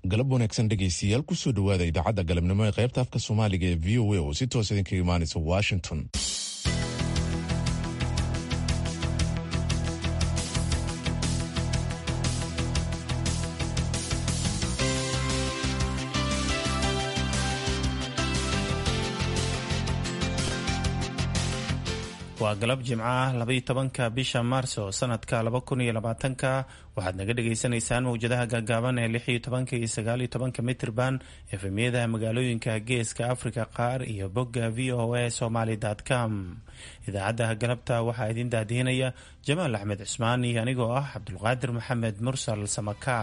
galab wanaagsan dhegaystayaal kusoo dhowaada idaacadda galabnimo ee qaybta afka soomaaliga ee v o a oo si toos idinkaga imaanaysa washington waa galab jimco ah labaiyo tobanka bisha maarso sanadka laba kun iyo labaatanka waxaad naga dhagaysanaysaan mawjadaha gaagaaban ee lix iyo tobanka iyo sagaal iyo tobanka mitrban efemyada magaalooyinka geeska africa qaar iyo bogga v o a somaly com idaacadda galabta waxaa idin daadihinaya jamaal axmed cusmaan iyo anigoo ah cabdulqaadir maxamed mursal samaka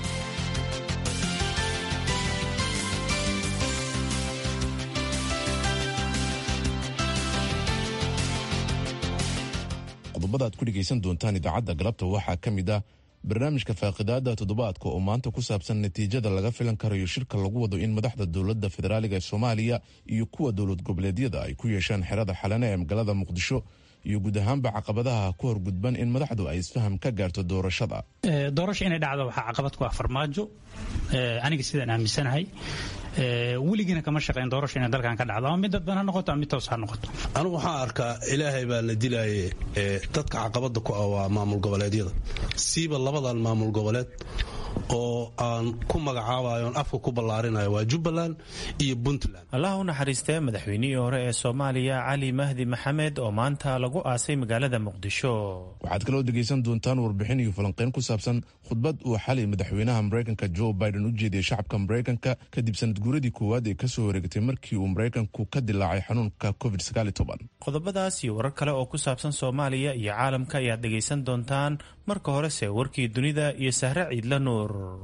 qodobada aad ku dhegaysan doontaan idaacadda galabta waxaa ka mid ah barnaamijka faaqidaada toddobaadka oo maanta ku saabsan natiijada laga filan karayo shirka lagu wado in madaxda dowladda federaaliga ee soomaaliya iyo kuwa dowlad goboleedyada ay ku yeeshaan xerada xalane ee magaalada muqdisho iyo guud ahaanba caqabadaha ku horgudban in madaxdu ay isfaham ka gaarto doorashada doorasho inay dhacdo waxaa caqabad ku ah farmaajo aniga sidaan aaminsanahay weligiina kama shaqeyn doorasho inay dalkan ka dhacdo ama mid dadban ha noqoto ama mid toos ha noqoto anigu waxaan arkaa ilaahay baa la dilaye dadka caqabada ku ah waa maamul goboleedyada siiba labadan maamul goboleed oo aan ku magacaabayo on afka ku ballaarinayo waa jubbaland iyo puntland allah u naxariistee madaxweynihii hore ee soomaaliya cali mahdi maxamed oo maanta lagu aasay magaalada muqdisho waxaad kaloo dhegaysan doontaan warbixin iyo falanqeyn ku saabsan khudbad uu xalay madaxweynaha maraykanka joe biden u jeediyey shacabka maraykanka kadib sanad guuradii koowaad ee kasoo wareegtay markii uu maraykanku ka dilaacay xanuunka covid qodobadaas iyo warar kale oo ku saabsan soomaaliya iyo caalamka ayaad dhegaysan doontaan marka horese warkii dunida iyo sahre ciidla nuur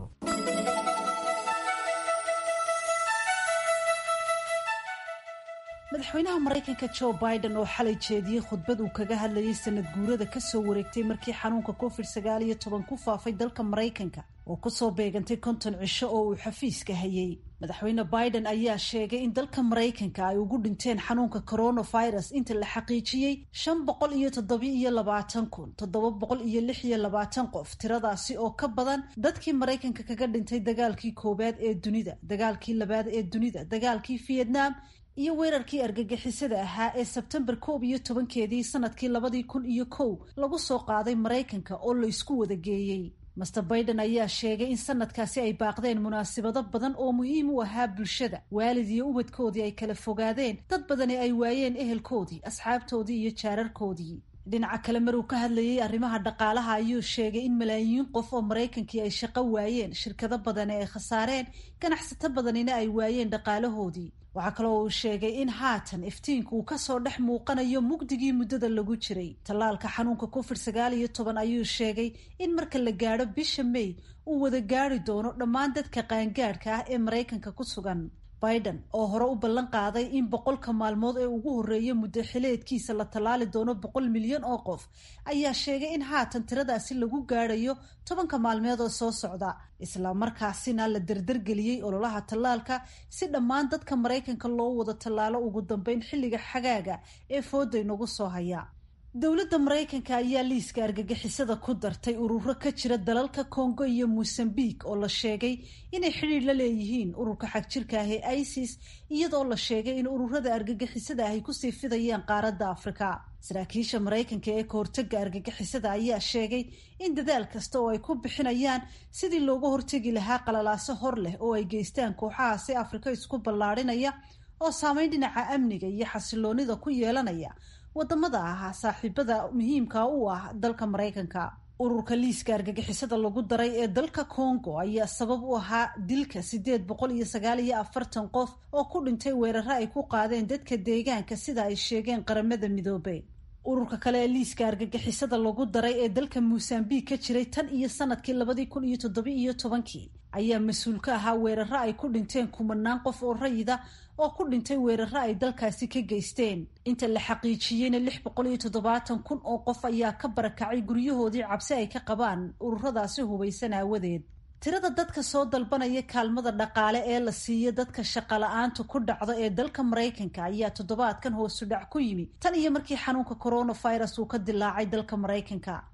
madaxweynaha maraykanka joe biden oo xalay jeediyey khudbad uu kaga hadlayay sanad guurada kasoo wareegtay markii xanuunka covid sagaal iyo toban ku faafay dalka maraykanka oo kusoo beegantay konton cisho oo uu xafiiska hayay madaxweyne biden ayaa sheegay in dalka maraykanka ay ugu dhinteen xanuunka coronavirus inta la xaqiijiyey shan boqol iyo toddoba iyo labaatan kun toddoba boqol iyo lix iyo labaatan qof tiradaasi oo ka badan dadkii maraykanka kaga dhintay dagaalkii koowaad ee dunida dagaalkii labaad ee dunida dagaalkii vietnam iyo weerarkii argagixisada ahaa ee sebtembar koob iyo tobankeedii sanadkii labadii kun iyo kow lagu soo qaaday maraykanka oo la isku wada geeyey master baiden ayaa sheegay in sanadkaasi ay baaqdeen munaasabado badan oo muhiim u ahaa bulshada waalid iyo ubadkoodii ay kala fogaadeen dad badani ay waayeen ehelkoodii asxaabtoodii iyo jaararkoodii dhinaca kale maruu ka hadlayay arrimaha dhaqaalaha ayuu sheegay in malaayiin qof oo maraykankii ay shaqo waayeen shirkado badani ay khasaareen ganacsato badanina ay waayeen dhaqaalahoodii waxaa kaloo uu sheegay in haatan iftiinku uu kasoo dhex muuqanayo mugdigii muddada lagu jiray tallaalka xanuunka covid sagaal iyo toban ayuu sheegay in marka la gaadho bisha may uu wada gaari doono dhammaan dadka qaangaadhka ah ee maraykanka ku sugan biden oo hore u ballan qaaday in boqolka maalmood ee ugu horreeya muddo xileedkiisa la tallaali doono boqol milyan oo qof ayaa sheegay in haatan tiradaasi lagu gaadhayo tobanka maalmeed oo soo socda isla markaasina la dardargeliyey ololaha tallaalka si dhammaan dadka maraykanka loo wada tallaalo ugu dambeyn xilliga xagaaga ee fooda inagu soo haya dowladda maraykanka ayaa liiska argagixisada ku dartay ururo ka jira dalalka kongo iyo mosambique oo la sheegay inay xidhiir la leeyihiin ururka xagjirka ah ee isis iyadoo la sheegay in ururada argagixisada ahy kusii fidayaan qaaradda afrika saraakiisha maraykanka ee kahortaga argagixisada ayaa sheegay in dadaal kasta oo ay ku bixinayaan sidii looga hortegi lahaa qalalaaso hor leh oo ay geystaan kooxahaasi afrika isku ballaadhinaya oo saameyn dhinaca amniga iyo xasiloonida ku yeelanaya wadamada ahaa saaxiibada muhiimka u ah dalka maraykanka ururka liiska argagixisada lagu daray ee dalka congo ayaa sabab u ahaa dilka sideed boqol iyo sagaal iyo afartan qof oo ku dhintay weeraro ay ku qaadeen dadka deegaanka sida ay sheegeen qaramada midoobe ururka kale ee liiska argagixisada lagu daray ee dalka mosambique ka jiray tan iyo sanadkii labadii kun iyo toddoba iyo tobankii ayaa mas-uul ka ahaa weeraro ay ku dhinteen kumanaan qof oo rayida oo ku dhintay weeraro ay dalkaasi ka geysteen inta la xaqiijiyeyna lix boqol iyo toddobaatan kun oo qof ayaa ka barakacay guryahoodii cabsi ay ka qabaan ururadaasi hubaysan aawadeed tirada dadka soo dalbanaya kaalmada dhaqaale ee la siiyo dadka shaqala-aantu ku dhacdo ee dalka maraykanka ayaa toddobaadkan hoosu dhac ku yimi tan iyo markii xanuunka coronavirus uu ka dilaacay dalka maraykanka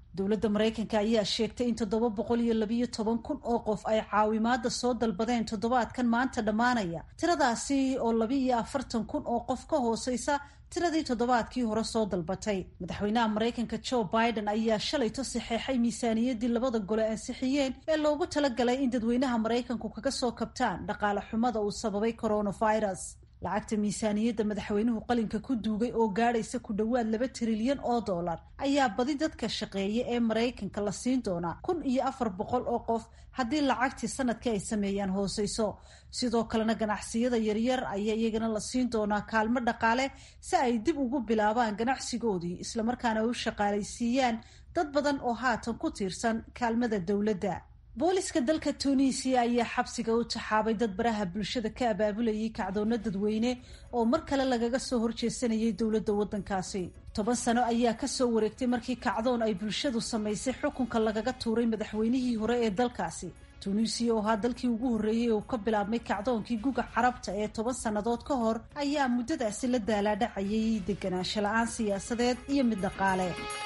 dowladda maraykanka ayaa sheegtay in toddoba boqol iyo labiyo toban kun oo qof ay caawimaada soo dalbadeen toddobaadkan maanta dhammaanaya tiradaasi oo labiiyo afartan kun oo qof ka hooseysa tiradii toddobaadkii hore soo dalbatay madaxweynaha maraykanka joe biden ayaa shalayto saxeexay miisaaniyaddii labada gole ansixiyeen ee loogu talagalay in dadweynaha maraykanku kaga soo kabtaan dhaqaale xumada uu sababay coronavirus lacagta miisaaniyadda madaxweynuhu qalinka ku duugay oo gaadhaysa ku dhowaad laba trilyan oo dollar ayaa badi dadka shaqeeya ee maraykanka la siin doonaa kun iyo afar boqol oo qof haddii lacagtii sanadkii ay sameeyaan hooseyso sidoo kalena ganacsiyada yaryar ayaa iyagana la siin doonaa kaalmo dhaqaale si ay dib ugu bilaabaan ganacsigoodii islamarkaana u shaqaalaysiiyaan dad badan oo haatan ku tiirsan kaalmada dowladda booliska dalka tunisiya ayaa xabsiga u taxaabay dad baraha bulshada ka abaabulayay kacdoonna dadweyne oo mar kale lagaga soo horjeesanayay dowladda waddankaasi toban sano ayaa kasoo wareegtay markii kacdoon ay bulshadu samaysay xukunka lagaga tuuray madaxweynihii hore ee dalkaasi tunisiya oo ahaa dalkii ugu horreeyey uu ka bilaabmay kacdoonkii guga carabta ee toban sannadood ka hor ayaa muddadaasi la daalaadhacayay deganaansho la-aan siyaasadeed iyo mid dhaqaale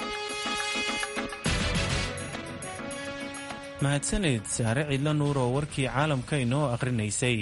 mahadsaned saare cidlo nuur oo warkii caalamka inoo akhrinaysay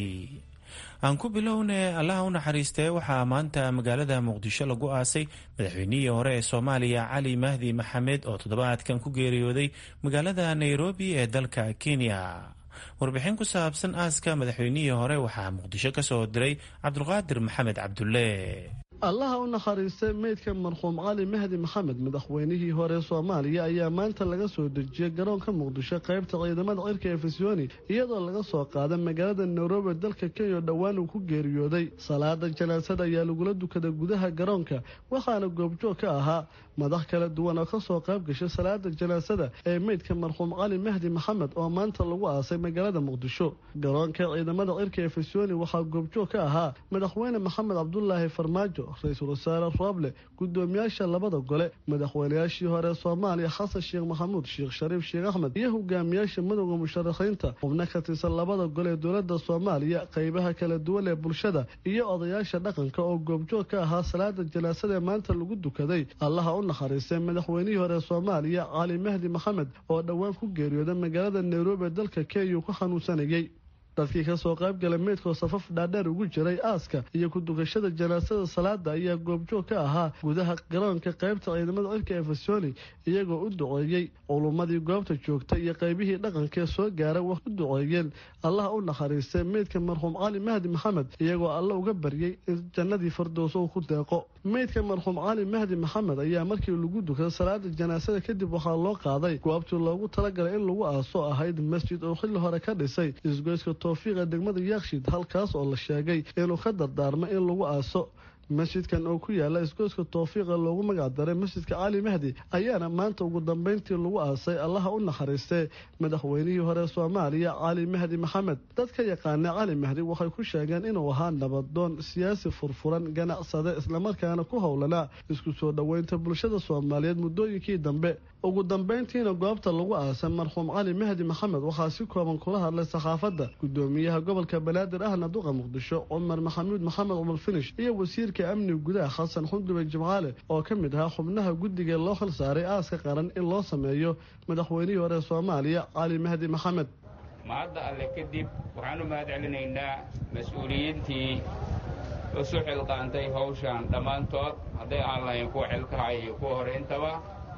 aan ku bilowne allaha u naxariistee waxaa maanta magaalada muqdisho lagu aasay madaxweynihii hore ee soomaaliya cali mahdi maxamed oo toddobaadkan ku geeriyooday magaalada nairobi ee dalka kenya warbixin ku saabsan aaska madaxweynihii hore waxaa muqdisho ka soo diray cabdulqaadir maxamed cabdulle allaha u naxariistay meydka marxuum cali mahdi maxamed madaxweynihii hore soomaaliya ayaa maanta laga soo dejiyey garoonka muqdisho qaybta ciidamada cirka ee fisyooni iyadoo laga soo qaaday magaalada nairobi dalka kenya oo dhowaan uu ku geeriyooday salaada janaasada ayaa lagula dukaday gudaha garoonka waxaana goobjoog ka ahaa madax kala duwan oo kasoo qayb gashay salaada janaasada ee meydka marxuum cali mahdi maxamed oo maanta lagu aasay magaalada muqdisho garoonka ciidamada cirka ee fisyooni waxaa goobjoog ka ahaa madaxweyne maxamed cabdulaahi farmaajo ra-iisul wasaare rooble gudoomiyaasha labada gole madaxweynayaashii hore soomaaliya xasan sheekh maxamuud sheekh shariif sheekh axmed iyo hogaamiyaasha madowda musharaxiinta xubno ka tirsan labada gole ee dowlada soomaaliya qeybaha kala duwan ee bulshada iyo odayaasha dhaqanka oo goobjoog ka ahaa salaada janaasada ee maanta lagu dukaday allaha u naxariistay madaxweynihii hore soomaaliya cali mahdi maxamed oo dhowaan ku geeriyooda magaalada nairobi ee dalka kenya uu ku xanuunsanayay dadkii kasoo qayb galay meydkoo safaf dhaadheer ugu jiray aaska iyo ku dukashada janaasada salaada ayaa goobjoog ka ahaa gudaha garoonka qaybta ciidamada cirka ee fasoni iyagoo u duceeyey culummadii goobta joogta iyo qaybihii dhaqankaee soo gaaray wax u duceeyeen allaha u naxariistay meydka marxuum cali mahdi maxamed iyagoo alle uga baryey in jannadii fardoos uu ku deeqo meydka marxuum cali mahdi maxamed ayaa markii lagu dukaday salaada janaasada kadib waxaa loo qaaday goobtii loogu talagalay in lagu aaso ahayd masjid oo xilli hore ka dhisay isgoyska towfiiqa degmada yaakshid halkaas oo la sheegay inuu ka dardaarmo in lagu aaso masjidkan oo ku yaala isgoyska towfiiqa loogu magacdaray masjidka cali mahdi ayaana maanta ugu dambeyntii lagu aasay allaha u naxariistee madaxweynihii hore soomaaliya cali mahdi maxamed dadka yaqaana cali mahdi waxay ku sheegeen inuu ahaa nabadoon siyaasi furfuran ganacsade islamarkaana ku howlanaa isku soo dhoweynta bulshada soomaaliyeed muddooyinkii dambe ugu dambeyntiina goobta lagu aasay marxuum cali mahdi maxamed waxaa si kooban kula hadlay saxaafadda gudoomiyaha gobolka banaadir ahna duqa muqdisho cumar maxamuud maxamed cumar finish iyo wasiirka amniga gudaha xasan xundube jimcaale oo ka mid ahaa xubnaha guddiga loo xil saaray aaska qaran in loo sameeyo madaxweynihii hore soomaaliya cali mahdi maxamed mahadda alle kadib waxaan u mahad celinaynaa mas-uuliyiintii isu xilqaantay hawshan dhammaantood hadday aan lahayn kuwa xilkaha iyo kuwa hore intaba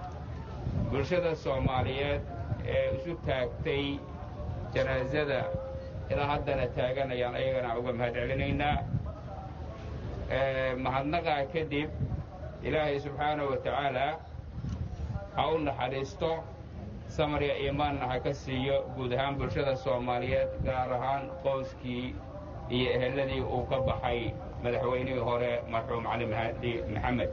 bulshada soomaaliyeed ee isu taagtay janaasada ilaa haddana taaganayaan ayagana uga mahad celinaynaa mahadnaqaa kadib ilaahay subxaanahu wa tacaalaa ha u naxariisto samarya iimaanna ha ka siiyo guud ahaan bulshada soomaaliyeed gaar ahaan qoyskii iyo eheladii uu ka baxay madaxweynihii hore marxuum cali mahdi maxamed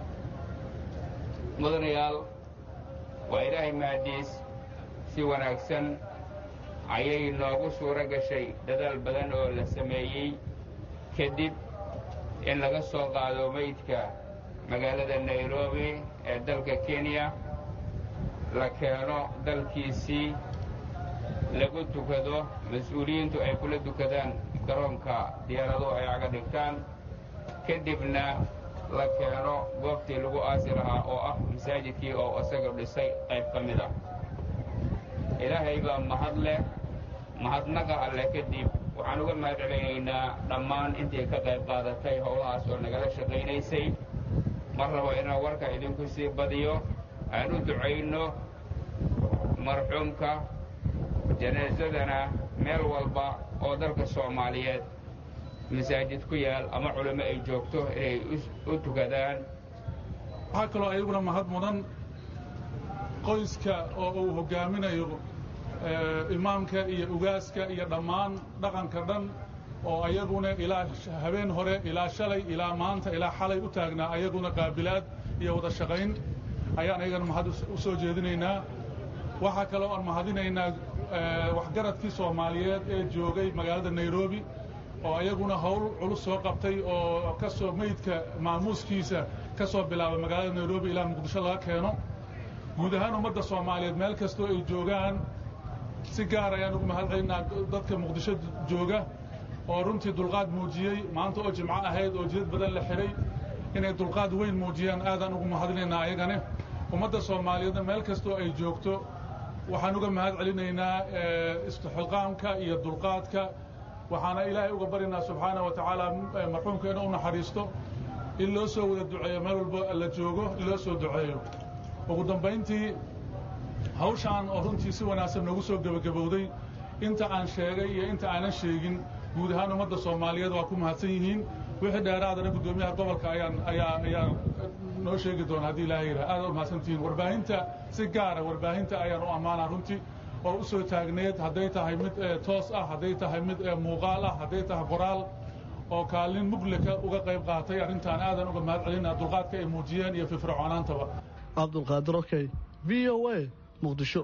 mudanayaal waa ilaahay mahadiis si wanaagsan ayay noogu suuro gashay dadaal badan oo la sameeyey kadib in laga soo qaado meydka magaalada nairobi ee dalka kenya la keeno dalkiisii lagu tukado mas-uuliyiintu ay kula dukadaan garoonka diyaaraduhu ay aga dhigtaan kadibna la keeno goobtii lagu aasi lahaa oo ah masaajidkii oo isaga dhisay qayb ka mid ah ilaahay baa mahad leh mahadnaqa alleh kadib waxaan uga mahad celinaynaa dhammaan intii ka qayb qaadatay howlahaas oo nagala shaqaynaysay mar rabo inaan warka idinku sii badiyo aan u ducayno marxuumka janaasadana meel walba oo dalka soomaaliyeed masaajid ku yaal ama culimo ay joogto inay u tukadaan waxaa kaloo ayaguna mahad mudan qoyska oo uu hoggaaminayo imaamka iyo ugaaska iyo dhammaan dhaqanka dhan oo ayaguna ilaa habeen hore ilaa shalay ilaa maanta ilaa xalay u taagnaa ayaguna qaabilaad iyo wada shaqayn ayaan ayagana mahad u soo jeedinaynaa waxaa kaloo aan mahadinaynaa waxgaradkii soomaaliyeed ee joogay magaalada nairobi oo ayaguna howl culus soo qabtay oo ka soo meydka maamuuskiisa ka soo bilaabay magaalada nairobi ilaa muqdisho laga keeno guud ahaan ummadda soomaaliyeed meel kastoo ay joogaan si gaar ayaan ugu mahad celinaa dadka muqdisho jooga oo runtii dulqaad muujiyey maanta oo jimco ahayd oo jidad badan la xidhay inay dulqaad weyn muujiyaan aadaan ugu mahadinaynaa ayagane ummadda soomaaliyeedna meel kastoo ay joogto waxaan uga mahad celinaynaa istixqaamka iyo dulqaadka waxaana ilaahay uga baryanaa subxaana wa tacaala marxuumka inuu naxariisto in loo soo wada duceeyo meel walbo la joogo in loo soo duceeyo ugu dambayntii hawshaan oo runtii si wanaagsan noogu soo gebagabowday inta aan sheegay iyo inta aanan sheegin guud ahaan ummadda soomaaliyeed waa ku mahadsan yihiin wixii dheeraadana guddoomiyaha gobolka ayaan ayaa ayaa noo sheegi doona haddii ilaahay yidhaha aad u mahadsantihiin warbaahinta si gaara warbaahinta ayaan u ammaanaa runtii oo u soo taagneed hadday tahay mid toos ah hadday tahay mid muuqaal ah hadday tahay qoraal oo kaalin muglika uga qayb qaatay arrintaan aadan uga mahad celinaa dulqaadka ay muujiyeen iyo firfircoonaantaba cabdulqaadir okey v o a muqdisho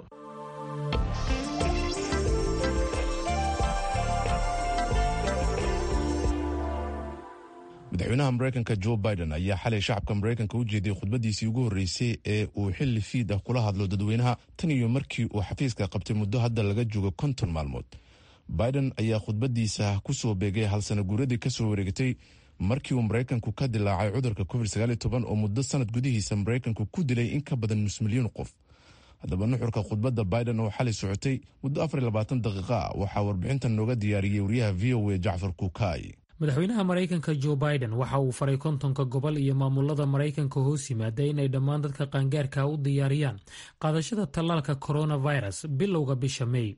madaxweynaha mareykanka jo biden ayaa xalay shacabka mareykanka u jeediyey khudbadiisii ugu horreysay ee uu xilli fiid ah kula hadlo dadweynaha tan iyo markii uu xafiiska qabtay muddo hadda laga joogo konton maalmood biden ayaa khudbadiisa ku soo beegay halsana guuradii ka soo wareegtay markii uu maraykanku ka dilaacay cudurka covid oo muddo sanad gudihiisa maraykanku ku dilay in ka badan nus milyan qof haddaba nuxurka khudbadda biden oo xalay socotay muddo daqiiqa ah waxaa warbixintan nooga diyaariyey wariyaha v o a jacfar kukaay madaxweynaha maraykanka jo biden waxa uu faray kontonka gobol iyo maamulada maraykanka hoos yimaada inay dhammaan dadka qaangaarka u diyaariyaan qaadashada tallaalka coronavirus bilowga bisha mey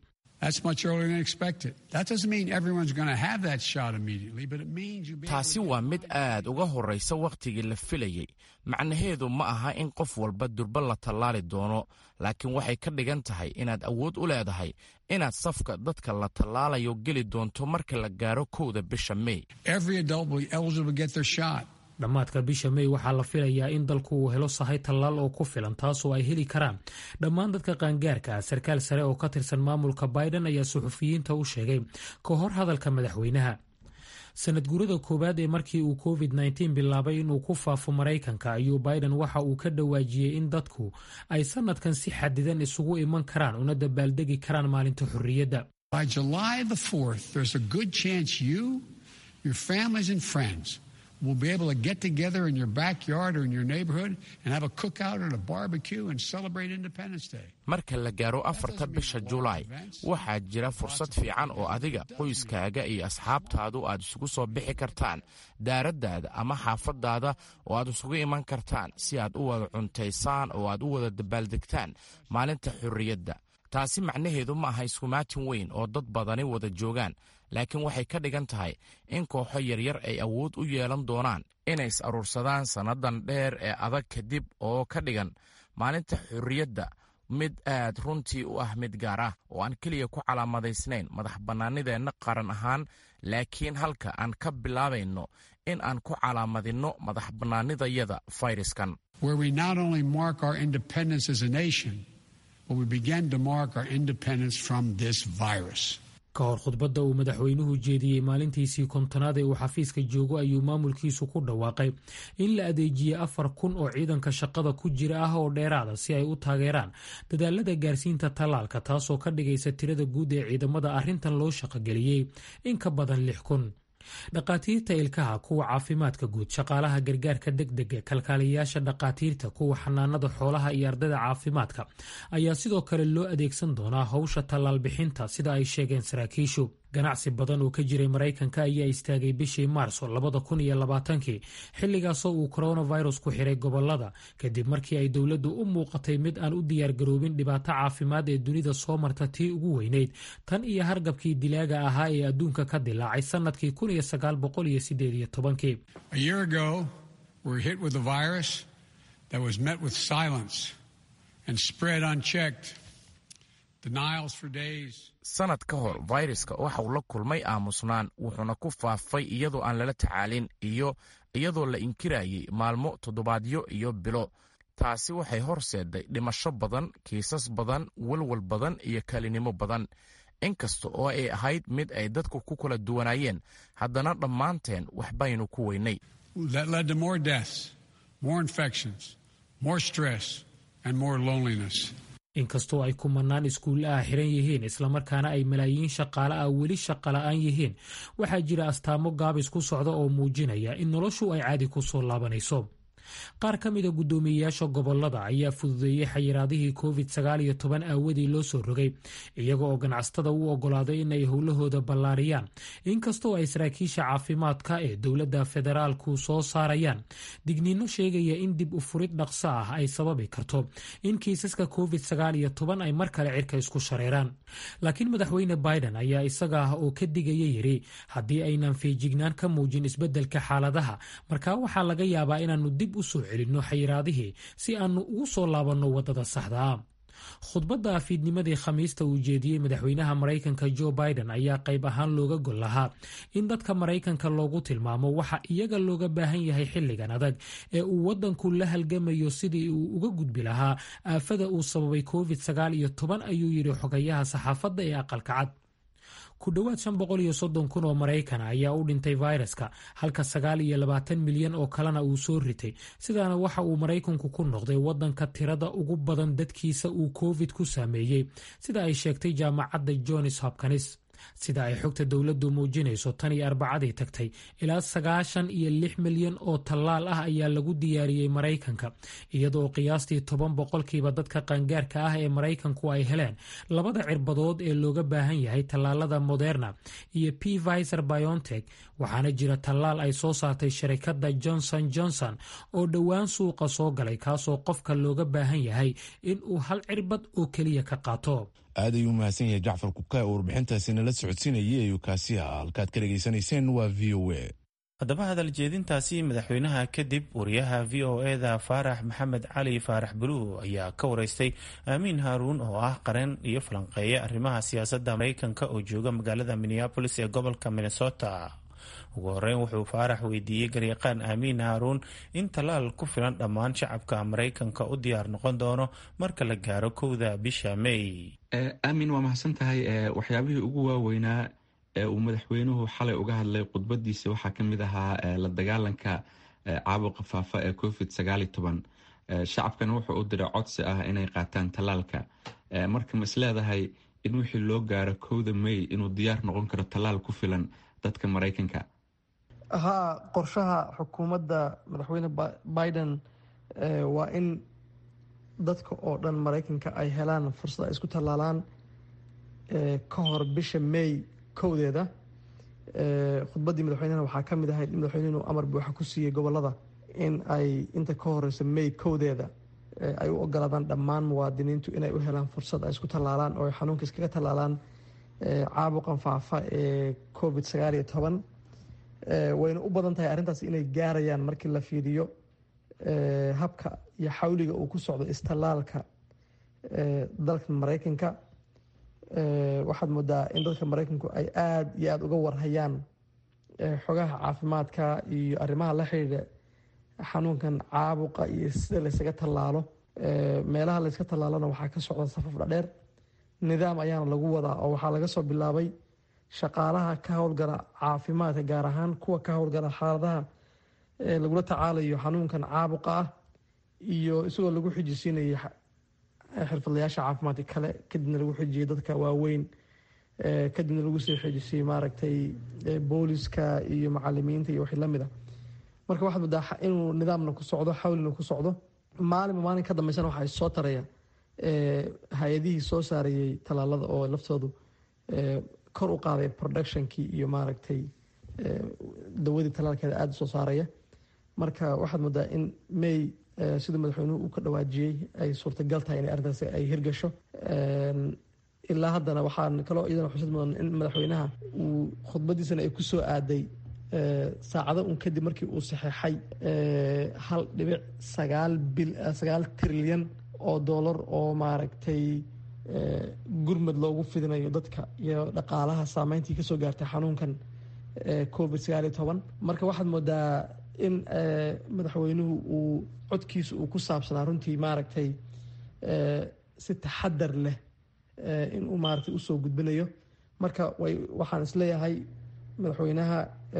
taasi waa mid aad uga horraysa wakhtigii la filayey macnaheedu ma aha in qof walba durba la tallaali doono laakiin waxay ka dhigan tahay inaad awood u leedahay inaad safka dadka la tallaalayo geli doonto marka la gaaro kowda bisha mey dhammaadka bisha mey waxaa la filayaa in dalku uu helo sahay tallaal oo ku filan taasoo ay heli karaan dhammaan dadka qaangaarka ah sarkaal sare oo ka tirsan maamulka biden ayaa suxufiyiinta u sheegay ka hor hadalka madaxweynaha sanad guurada koowaad ee markii uu covid bilaabay inuu ku faafo maraykanka ayuu biden waxa uu ka dhawaajiyey in dadku ay sanadkan si xadidan isugu iman karaan una dabaaldegi karaan maalinta xorriyadda will be able to get together in your backyard or in your neighborhood and have a cookout or a barbecue and celebrate Independence Day. marka la gaaro afarta bisha julaay waxaa jira fursad fiican oo adiga qoyskaaga iyo asxaabtaadu aad isugu soo bixi kartaan daaraddaada ama xaafaddaada oo aad isugu iman kartaan si aad u wada cuntaysaan oo aad u wada dabaaldegtaan maalinta xorriyadda taasi macnaheedu ma aha iskumaatin weyn oo dad badani wada joogaan laakiin waxay ka dhigan tahay in kooxo yaryar ay awood u yeelan doonaan inay is aruursadaan sannadan dheer ee adag kadib oo ka dhigan maalinta xorriyadda mid aad runtii u ah mid gaar ah oo aan keliya ku calaamadaysnayn madax bannaanideenna qaran ahaan laakiin halka aan ka bilaabayno in aan ku calaamadinno madax bannaanidayada fayraskan ka hor khudbadda uu madaxweynuhu jeediyey maalintiisii kontonaad ee uu xafiiska joogo ayuu maamulkiisu ku dhawaaqay in la adeejiyey afar kun oo ciidanka shaqada ku jira ah oo dheeraada si ay u taageeraan dadaalada gaarsiinta tallaalka taasoo ka dhigaysa tirada guud ee ciidamada arrintan loo shaqogeliyey in ka badan lix kun dhakhaatiirta ilkaha kuwa caafimaadka guud shaqaalaha gargaarka degdega kalkaaliyayaasha dhakhaatiirta kuwa xanaanada xoolaha iyo ardayda caafimaadka ayaa sidoo kale loo adeegsan doonaa howsha tallaal bixinta sida ay sheegeen saraakiishu ganacsi badan oo ka jiray maraykanka ayaa istaagay bishii maarso labada kun iyo labaatankii xilligaasoo uu coronavirus ku xiray gobolada kadib markii ay dowladdu u muuqatay mid aan u diyaargaroobin dhibaato caafimaad ee dunida soo marta tii ugu weyneyd tan iyo hargabkii dilaaga ahaa ee adduunka ka dilaacay sannadkii kun iyo sagaal boqol iyo sideed iyo tobankii sanad ka hor fayraska waxa uu la kulmay aamusnaan wuxuuna ku faafay iyadoo aan lala tacaalin iyo iyadoo la inkirayay maalmo toddobaadyo iyo bilo taasi waxay horseeday dhimasho badan kiisas badan walwal badan iyo kalinimo badan inkasta oo ay ahayd mid ay dadku ku kala duwanaayeen haddana dhammaanteen waxbaynu ku weynay inkastoo ay kumanaan iskuulla ah xiran yihiin islamarkaana ay malaayiin shaqaale ah weli shaqola'aan yihiin waxaa jira astaamo gaabis ku socda oo muujinaya in noloshu ay caadi ku soo laabanayso qaar ka mida guddoomiyeyaasha gobolada ayaa fududeeyey xayiraadihii covid sagaal iyo toban aawadii loo soo rogay iyaga oo ganacsatada u ogolaaday inay howlahooda ballaariyaan inkastoo ay saraakiisha caafimaadka ee dowladda federaalku soo saarayaan digniino sheegaya in dib u furid dhaqso ah ay sababi karto in kiisaska covid sagaal iyo toban ay mar kale cirka isku shareeraan laakiin madaxweyne biden ayaa isaga ah oo ka digaya yiri haddii aynan feejignaan ka muujin isbeddelka xaaladaha markaa waxaa laga yaabaa inaannu dib u soo celinno xayiraadihii si aannu ugu soo laabanno waddada saxdaa khudbadda afiidnimadii khamiista uu jeediyey madaxweynaha maraykanka jo biden ayaa qayb ahaan looga gol lahaa in dadka maraykanka loogu tilmaamo waxa iyaga looga baahan yahay xilligan adag ee uu waddanku la halgamayo sidii uu uga gudbi lahaa aafada uu sababay covid sagaal iyo toban ayuu yidhi xogayaha saxaafadda ee aqalka cad ku dhowaad shan boqol iyo soddon kun oo maraykana ayaa u dhintay fayraska halka sagaal iyo labaatan milyan oo kalena uu soo ritay sidaana waxa uu maraykanku ku noqday waddanka tirada ugu badan dadkiisa uu covid ku saameeyey sida ay sheegtay jaamacadda johns hopkins sida ay xogta dowladdu muujinayso tan iyo arbacadii tagtay ilaa sagaashan iyo lix milyan oo tallaal ah ayaa lagu diyaariyey maraykanka iyadoo qiyaastii toban boqolkiiba dadka qaangaarka ah ee maraykanku ay heleen labada cirbadood ee looga baahan yahay tallaalada moderna iyo p viser biontech waxaana jira tallaal ay soo saartay sharikadda johnson johnson oo dhowaan suuqa soo galay kaasoo qofka looga baahan yahay in uu hal cirbad oo keliya ka qaato aad ayuu umahadsan yahay jacfar kuka oo warbixintaasi nala socodsiinayay ayuu kaasi ah halkaad ka dhegaysanayseen waa v o a haddaba hadal jeedintaasi madaxweynaha kadib wariyaha v o eda faarax maxamed cali faarax buluw ayaa ka wareystay aamiin haaruun oo ah qareen iyo falanqeeya arrimaha siyaasadda maraykanka oo jooga magaalada minneabolis ee gobolka minnesota ugu horeyn wuxuu faarax weydiiyey garyaqaan aamiin haaruun in tallaal ku filan dhammaan shacabka maraykanka u diyaar noqon doono marka la gaaro kowda bisha may aamin waa mahadsan tahay waxyaabihii ugu waaweynaa ee uu madaxweynuhu xalay uga hadlay khudbadiisa waxaa ka mid ahaa la dagaalanka caabuqa faafa ee covid sagaali toban shacabkana wuxuu u diray codsi ah inay qaataan tallaalka marka ma isleedahay in wixii loo gaaro kowda may inuu diyaar noqon karo tallaal ku filan dadka maraykanka haa qorshaha xukuumadda madaxweyne biden waa in dadka oo dhan maraykanka ay helaan fursad ay isku tallaalaan ka hor bisha may kowdeeda khudbaddii madaxweynehana waxaa ka mid ahayd in madaxweynuhu amar buuxa ku siiyey gobolada in ay inta ka horeyso may kowdeeda ay u ogolaadaan dhammaan muwaadiniintu inay u helaan fursad ay isku tallaalaan oo ay xanuunka iskaga tallaalaan caabuqan faafa ee covid sagaal iyo toban wayna u badan tahay arrintaas inay gaarayaan markii la fiiriyo habka iyo xawliga uu ku socdo istallaalka dalka maraykanka waxaad moodaa in dadka maraykanku ay aada iyo aada uga warhayaan xogaha caafimaadka iyo arrimaha la xidhiidha xanuunkan caabuqa iyo sida laysaga tallaalo meelaha layska tallaalona waxaa ka socda safaf dhadheer nidaam ayaana lagu wadaa oo waxaa laga soo bilaabay shaqaalaha ka howlgala caafimaadka gaar ahaan kuwa ka howlgala xaaladaha lagula tacaalayo xanuunkan caabuqa ah iyo isagoo lagu xijisiinayo xirfadlayaasha caafimaadka kale kadibna lagu xijiyay dadka waaweyn kadibna lagu sii xejisiyey maaragtay booliska iyo macalimiinta iyo wixii lamid a marka waxaad moodaa inuu nidaamna ku socdo xawlina ku socdo maalinba maalin ka dambeysana waxaa soo taraya hay-adihii soo saarayey tallaalada oo laftoodu kor u qaaday productionkii iyo maaragtay dawadii tallaalkeeda aada soo saaraya marka waxaad moodaa in may siduu madaxweynuhu uu ka dhawaajiyey ay suurtagal tahay in arrintaasi ay hirgasho ilaa haddana waxaan kaloo iyadana xusid mudan in madaxweynaha uu khudbadiisana ay ku soo aaday saacado un kadib markii uu saxeexay hal dhibic sagaal bil sagaal trilyan oo dollar oo maaragtay gurmad loogu fidinayo dadka iyo dhaqaalaha saameyntii kasoo gaartay xanuunkan covid sagaal iyo toban marka waxaad moodaa in madaxweynuhu uu codkiisa uu ku saabsanaa runtii maaragtay si taxadar leh inuu maaragtay usoo gudbinayo marka way waxaan isleeyahay madaxweynaha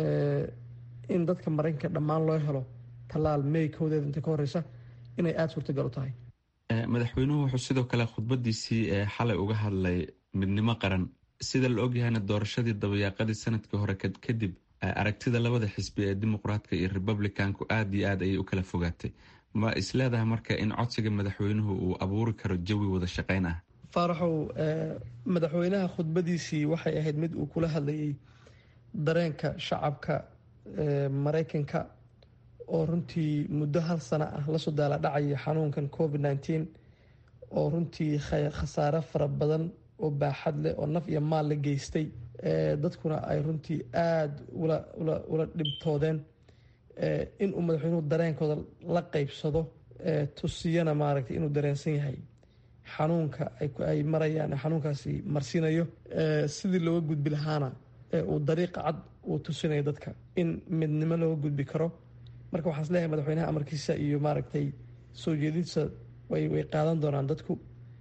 in dadka maraykanka dhammaan loo helo tallaal may kowdeeda inta ka horeysa inay aada suurtagal u tahay madaxweynuhu wuxuu sidoo kale khudbadiisii xalay uga hadlay midnimo qaran sida la ogyahayna doorashadii dabayaaqadii sanadkii hore kadib aragtida labada xisbi ee dimuqraadka iyo republicanku aada iyo aad ayay u kala fogaatay ma isleedahay marka in codsiga madaxweynuhu uu abuuri karo jawi wada shaqeyn ah faaraxow madaxweynaha khudbadiisii waxay ahayd mid uu kula hadlayay dareenka shacabka maraykanka oo runtii muddo hal sano ah lasoo daala dhacaya xanuunkan covid nneteen oo runtii khasaare fara badan oo baaxad leh oo naf iyo maal la geystay dadkuna ay runtii aada ula dhibtoodeen inuu madaxweynuhu dareenkooda la qeybsado tusiyana maaragtay inuu dareensan yahay xanuunka ay marayaan xanuunkaasi marsiinayo sidii looga gudbi lahaana uu dariiqa cad uu tusinayo dadka in midnimo looga gudbi karo marka waxaan isleeyahay madaxweynaha amarkiisa iyo maaragtay soo jeedintiisa way way qaadan doonaan dadku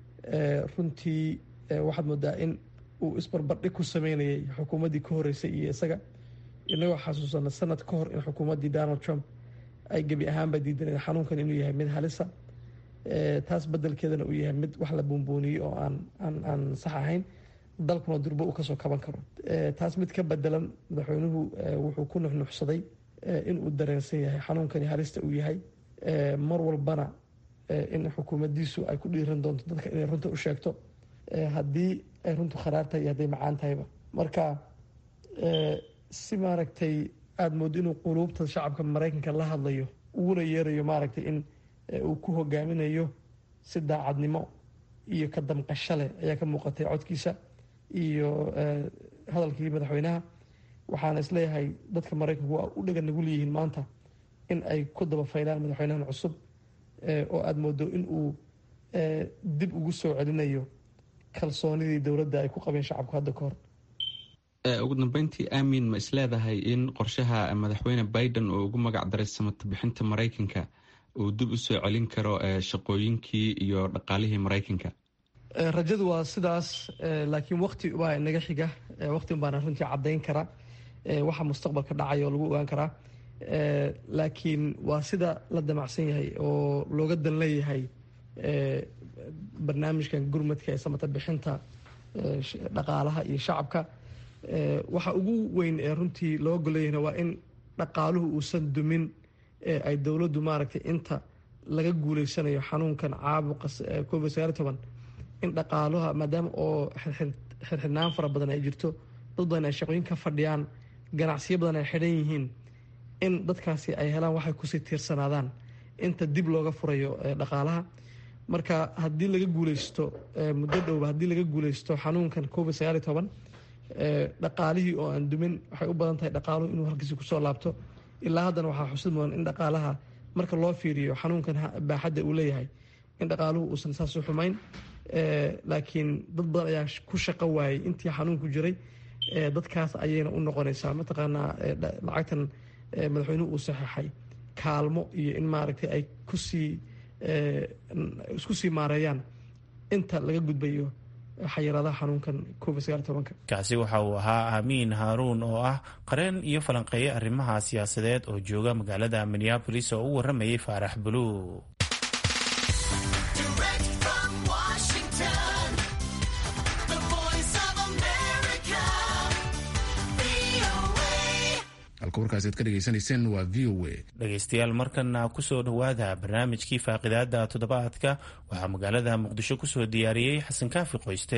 runtii waxaad moodaa in uu isbarbardhig ku sameynayay xukuumaddii ka horeysay iyo isaga inagoo xasuusana sanad ka hor in xukuumaddii donald trump ay gebi ahaanba diidaneen xanuunkan inuu yahay mid halisa taas bedelkeedana uu yahay mid wax la buunbuuniyey oo aan aan aan sax ahayn dalkuna durbo uu kasoo kaban karo taas mid ka bedelan madaxweynuhu wuxuu ku nuxnuxsaday inuu dareensan yahay xanuunkani halista uu yahay mar walbana in xukuumaddiisu ay ku dhiiran doonto dadka inay runta u sheegto haddii ay runtu kharaar tahay iyo hadday macaan tahayba marka si maaragtay aada moodo inuu quluubta shacabka maraykanka la hadlayo uguna yeerayo maaragtay in uu ku hogaaminayo si daacadnimo iyo ka damqasho leh ayaa ka muuqatay codkiisa iyo hadalkii madaxweynaha waxaana isleeyahay dadka maraykanku waa u dhagan nagu leeyihiin maanta in ay ku daba faylaan madaxweynahan cusub oo aada moodo in uu dib ugu soo celinayo kalsoonidii dowladda ay ku qabeen shacabku hadda ka hor ugu dambeyntii aamin ma isleedahay in qorshaha madaxweyne biden oo ugu magac daray samata bixinta maraykanka uu dib u soo celin karo shaqooyinkii iyo dhaqaalihii maraykanka rajadu waa sidaas laakiin wakti baa inaga xiga wakti baana runtii caddayn kara waxa mustaqbalka dhacaya oo lagu ogaan karaa laakiin waa sida la damacsan yahay oo looga dan leeyahay barnaamijkan gurmadka ee samata bixinta dhaqaalaha iyo shacabka waxa ugu weyn ee runtii loo goleeyahna waa in dhaqaaluhu uusan dumin ay dowladdu maaragtay inta laga guuleysanayo xanuunkan caabuqa covid sagaal toban in dhaqaaluha maadaama oo xirxirnaan fara badan ay jirto dad badan ay shaqooyin ka fadhiyaan ganacsiyo badan ay xidhan yihiin in dadkaasi ay helaan waxay kusii tiirsanaadaan inta dib looga furayo dhaqaalaha marka haddii laga guuleysto muddo dhowba haddii laga guuleysto xanuunkan covid sagaal iyo toban dhaqaalihii oo aan dumin waxay u badan tahay dhaqaaluhu inuu halkiisi kusoo laabto ilaa haddana waxaa xusid mudan in dhaqaalaha marka loo fiiriyo xanuunkan baaxadda uu leeyahay in dhaqaaluhu uusan saas u xumayn laakiin dad badan ayaa ku shaqo waayey intii xanuunku jiray dadkaas ayayna u noqonaysaa mataqaanaa lacagtan madaxweynuhu uu saxeexay kaalmo iyo in maaragtay ay kusii isku sii maareeyaan inta laga gudbayo xayiraadaha xanuunkan covid sagaal tobanka kaasi waxa uu ahaa aamiin haaruun oo ah qareen iyo falanqeeye arrimaha siyaasadeed oo jooga magaalada minneabolis oo u waramayay faarax buluug halka warkaasi aad ka dhegaysanayseen waa v o a dhegaystayaal markana kusoo dhowaada barnaamijkii faaqidaada toddobaadka waxaa magaalada muqdisho kusoo diyaariyey xasan kaafi qoyste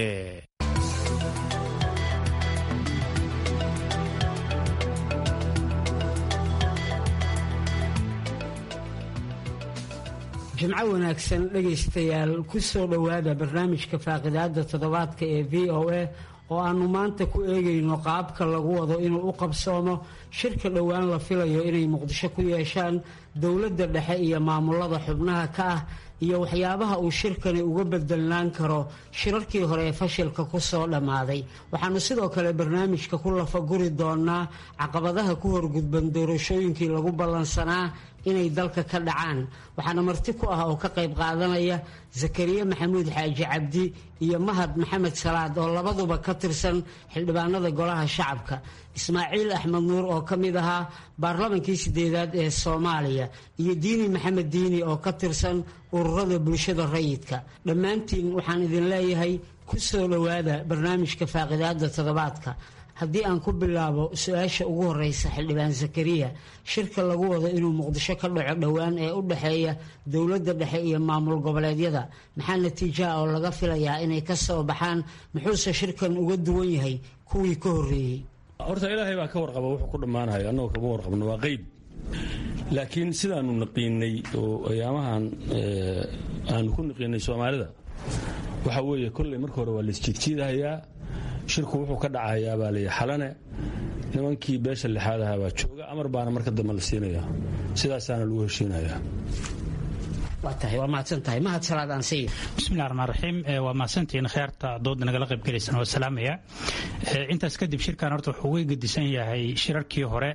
jimco wanaagsan dhegaystayaal ku soo dhowaada barnaamijka faaqidaada toddobaadka ee v o a oo aannu maanta ku eegayno qaabka lagu wado inuu u qabsoomo shirka dhowaan la filayo inay muqdisho ku yeeshaan dowladda dhexe iyo maamulada xubnaha ka ah iyo waxyaabaha uu shirkani uga bedelnaan karo shirarkii hore ee fashilka ku soo dhammaaday waxaannu sidoo kale barnaamijka ku lafaguri doonaa caqabadaha ku horgudban doorashooyinkii lagu ballansanaa inay dalka ka dhacaan waxaana marti ku ah oo ka qayb qaadanaya zakariya maxamuud xaaji cabdi iyo mahad maxamed salaad oo labaduba ka tirsan xildhibaanada golaha shacabka ismaaciil axmed nuur oo ka mid ahaa baarlamankii sideedaad ee soomaaliya iyo diini maxamed diini oo ka tirsan ururada bulshada rayidka dhammaantiin waxaan idin leeyahay ku soo dhowaada barnaamijka faaqidaada toddobaadka haddii aan ku bilaabo su-aasha ugu horeysa xildhibaan zakariya shirka lagu wado inuu muqdisho ka dhaco dhowaan ee u dhexeeya dowladda dhexe iyo maamul goboleedyada maxaa natiijaha oo laga filayaa inay ka soo baxaan muxuuse shirkan uga duwan yahay kuwii ka horreeyey horta ilaahay baa ka warqaba wuxuu ku dhammaanayo annagoo kama warqabno waa qeyb laakiin sidaanu naqiinay oo ayaamahan aanu ku naqiinay soomaalida waxa weeye kolley marka hore waa laisjiidjiidahayaa shirku wuxuu ka dhacayaa baa layi xalane nimankii beesha lixaad ahaa baa jooga amar baana marka dambe la siinaya sidaasaana lagu heshiinayaa bismillahi raxmaan raxiim waa mahadsantihiin kheerta dooda nagala qaybgalaysana waa salaamaya intaas kadib shirkan horta wuxuu uga gedisan yahay shirarkii hore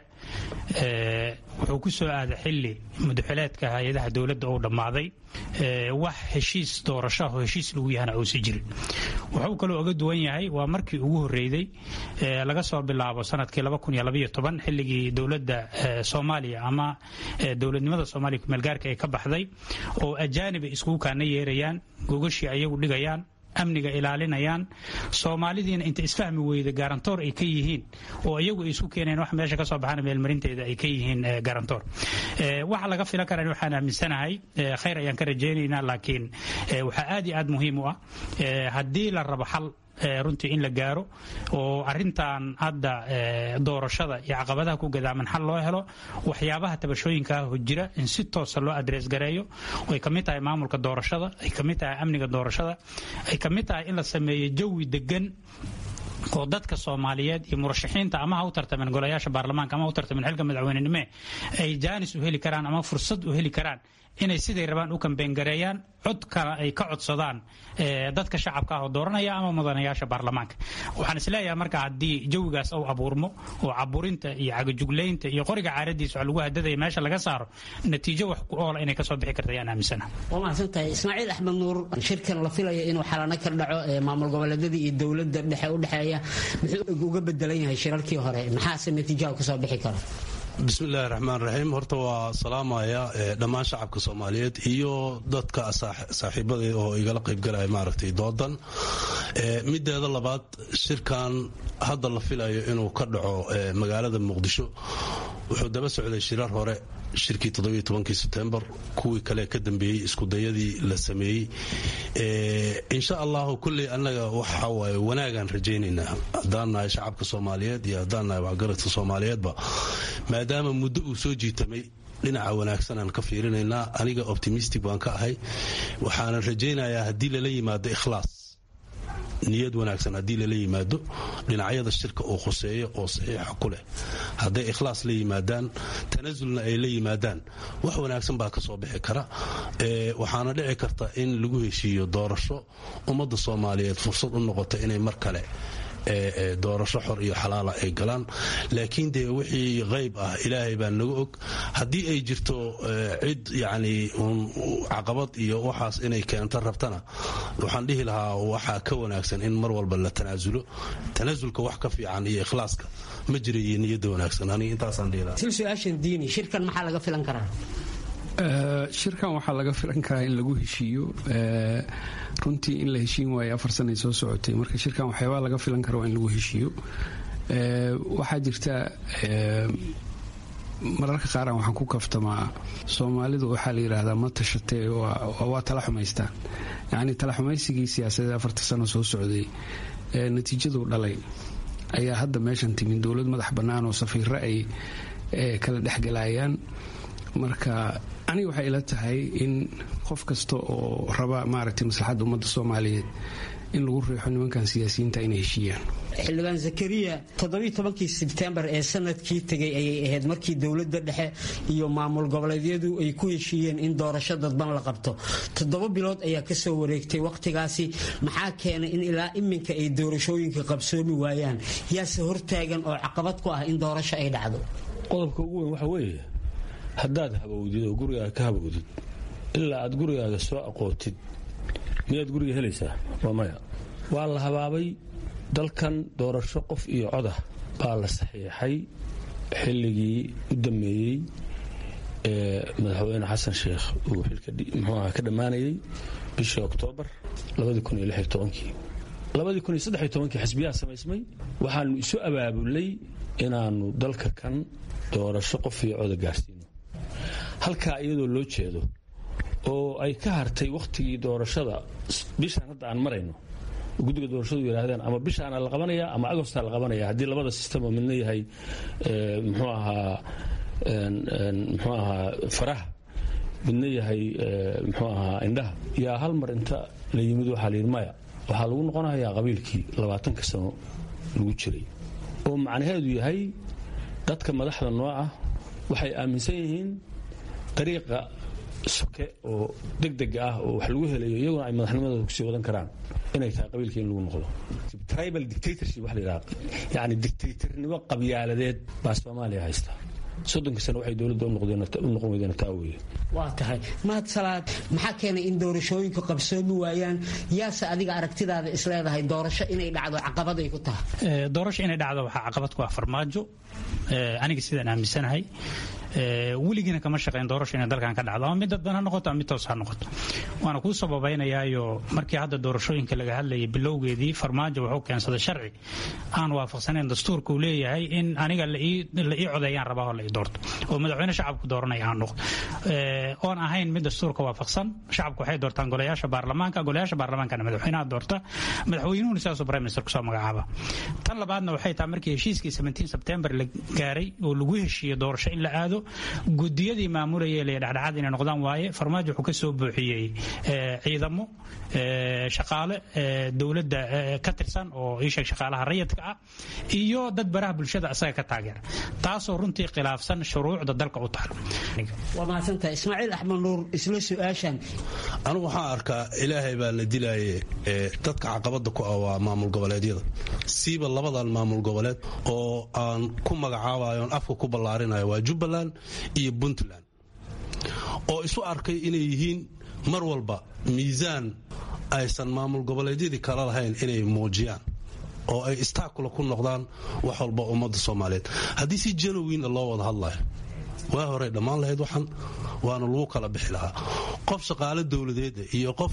wuxuu ku soo aaday xili mudaxileedka hay-adaha dowladda uu dhammaaday wax heshiis doorashaho heshiis lagu yahana uusi jirin wuxuu kaloo uga duwan yahay waa markii ugu horreeyey laga soo bilaabo sanadkii xilligii dowladda soomaaliya ama dowladnimada soomaaliya kumeelgaarka ay ka baxday oo ajaanib ay iskugu kaana yeerayaan gogashii ayagu dhigayaan amniga ilaalinayaan soomaalidiina inta isfahmi weyda garantoor ay ka yihiin oo iyagu ay isu keeneen wax meesha ka soo baxana meelmarinteeda ay ka yihiin garantoor waxa laga filan karan waxaan aaminsanahay khayr ayaan ka rajaynaynaa laakiin waxaa aad iyo aad muhiim u ah haddii la rabo xal runtii in la gaaro oo arintan hadda doorashada iyo caqabadaha ku gadaaman xal loo helo waxyaabaha tabashooyinkaa jira in si toosa loo adrees gareeyo ay kamid tahay maamulka doorashada ay kamid tahay amniga doorashada ay kamid tahay in la sameeyo jawi degan oo dadka soomaaliyeed iyo murashaxiinta ama ha u tartamen golayaasha baarlamaanka ama ha u tartamen xilka madaxweynenime ay jaanis u heli karaan ama fursad u heli karaan inay siday rabaan u kambeyngareeyaan codkana ay ka codsadaan dadka shacabka ah oo dooranaya ama mudanayaasha baarlamaanka waxaan isleeyahay marka haddii jawigaas uu abuurmo oo caburinta iyo cagajuglaynta iyo qoriga caaradiisa wax lagu hadadaya meesha laga saaro natiijo wax ku oola inay kasoo bixi karta ayaan aaminsana waa mahadsantahay ismaaciil axmed nuur shirkan la filayo inuu xalano ka dhaco ee maamul goboleedyada iyo dowladda dhexe u dhexeeya muxuu uga bedelan yahay shirarkii hore maxaase natiijaha kasoo bixi kara bismillahi raxmaan raxiim horta waa salaamaya dhammaan shacabka soomaaliyeed iyo dadka saaxiibadee oo igala qaybgalaya maaragtay doodan mideeda labaad shirkan hadda la filayo inuu ka dhaco magaalada muqdisho wuxuu daba socday shirar hore shirkii todobiyotobankii sebtembar kuwii kale ka dambeeyey iskudayadii la sameeyey insha allahu kulley annaga waxa waaye wanaagaan rajaynaynaa haddaan nahay shacabka soomaaliyeed iyo haddaan nahay waxgaradka soomaaliyeedba maadaama muddo uu soo jiitamay dhinaca wanaagsanaan ka fiirinaynaa aniga optimistic baan ka ahay waxaanan rajaynayaa haddii lala yimaado ikhlaas niyad wanaagsan haddii lala yimaado dhinacyada shirka uu khuseeyo oo saxiixa ku leh hadday ikhlaas la yimaadaan tanasulna ay la yimaadaan wax wanaagsan baa ka soo bixi kara waxaana dhici karta in lagu heshiiyo doorasho ummadda soomaaliyeed fursad u noqota inay mar kale doorasho xor iyo xalaala ay galaan laakiin dee wixii qayb ah ilaahay baa naga og haddii ay jirto cid yacni caqabad iyo waxaas inay keento rabtana waxaan dhihi lahaa waxaa ka wanaagsan in mar walba la tanaasulo tanaasulka wax ka fiican iyo ikhlaaska ma jira iyo niyadda wanaagsan aniga intaasaan dhihi lahaa su-aashan diini shirkan maxaa laga filan karaa shirkan waxaa laga filan karaa in lagu heshiiyo runtii in la heshiin waayo afar sanay soo socotay marka shirkan waxyaabaa laga filan kara waa in lagu heshiiyo waxaa jirta mararka qaaraan waxaan ku kaftamaa soomaalidu waxaa la yidhaahdaa ma tashatee waa tala xumaystaan yacni tala xumaysigii siyaasadeed afarta sano soo socday ee natiijadu dhalay ayaa hadda meeshan timin dowlad madax bannaan oo safiiro ay kala dhexgalayaan marka aniga waxay ila tahay in qof kasta oo raba maaragtay maslaxadda ummadda soomaaliyeed in lagu riixo nimankan siyaasiyiinta inay heshiiyaan xildhibaan zakariya toddobiiy tobankii sebtembar ee sanadkii tegay ayay ahayd markii dowladda dhexe iyo maamul goboleedyadu ay ku heshiiyeen in doorasho dadban la qabto toddoba bilood ayaa kasoo wareegtay wakhtigaasi maxaa keenay in ilaa iminka ay doorashooyinka qabsoomi waayaan yaase hortaagan oo caqabad ku ah in doorasho ay dhacdo qodobka ugu weyn waxa weeye haddaad habowdid oo gurigaaga ka habowdid ilaa aad gurigaaga soo aqootid miyaad guriga helaysaa waa maya waa la habaabay dalkan doorasho qof iyo codah baa la saxiixay xilligii u dammeeyey ee madaxweyne xasan sheekh uu xilka muxuuaha ka dhammaanayay bishii oktoobar kii xisbiyaha samaysmay waxaanu isu abaabulay inaannu dalka kan doorasho qof iyo coda gaarsiino halkaa iyadoo loo jeedo oo ay ka hartay wakhtigii doorashada bishaan hadda aan marayno guddiga doorashadu yidhaahdeen ama bishaana la qabanaya ama agostaa la qabanaya haddii labada sistemo midna yahay mxuu ahaa mxuu ahaa faraha midna yahay mxuu ahaa indhaha yaa hal mar inta la yimid waxaa layidhi maya waxaa lagu noqonayaa qabiilkii labaatanka sano lagu jiray oo macnaheedu yahay dadka madaxda noo ah waxay aaminsan yihiin dariiqa soke oo degdega ah oo wax lagu helayo iyaguna ay madaxnimadooda kusii wadan karaan inay tahay qabiilka in lagu noqdo tribal dictatorship wax la yidhaha yacni dictatornimo qabyaaladeed baa soomaaliya haysta soddonka sano waxay dowladda u noqon weydeen taa weeye waa tahay mahad salaad maxaa keenay in doorashooyinka qabsoomi waayaan yaase adiga aragtidaada isleedahay doorasho inay dhacdo caqabad ay ku tahay doorasho inay dhacdo waxaa caqabad ku ah farmaajo aniga sidaan aaminsanahay weligiina kama shaqeyn doorasho inay dalkan ka dhacdo ama mid dadban ha noqoto ama mid toos ha noqoto waana kuu sababaynayaayo markii hadda doorashooyinka laga hadlayay bilowgeedii farmaajo wuxuu keensaday sharci aan waafaqsanayn dastuurka uu leeyahay in aniga la ii codeeyaan rabaa oo la ii doorto oo madaxweyne shacabku dooranaya aan noqdo oon ahayn mid dastuurka waafaqsan shacabku waxay doortaan golayaasha baarlamaanka golayaasha baarlamaankana madaxweynaha doorta madaxweynuhuna sidaasuu prime minister kusoo magacaaba tan labaadna waxay tahay markii heshiiskii 17 sebtembar la gaaray oo lagu heshiiyey doorasho in la aado gudiyadii maamulayay la dhexdhexaad inay noqdaan waaye farmaajo wuxuu ka soo buuxiyey ciidamo shaqaale dowladda ka tirsan oo iisheeg shaqaalaha rayidka ah iyo dad baraha bulshada asaga ka taageera taasoo runtii khilaafsan shuruucda dalka u taal waa mahadsantahay ismaaciil axmed nuur isla su-aashan anigu waxaan arkaa ilaahay baa la dilaaye dadka caqabada ku ah waa maamul goboleedyada siiba labadan maamul goboleed oo aan ku magacaabayo on afka ku ballaarinayo waa jubbaland iyo puntland oo isu arkay inay yihiin mar walba miisaan aysan maamul goboleedyadii kala lahayn inay muujiyaan oo ay istaakula ku noqdaan wax walba ummadda soomaaliyeed haddii si janowina loo wada hadlayo waa horey dhammaan lahayd waxan waana lagu kala bixi lahaa qof shaqaale dowladeeda iyo qof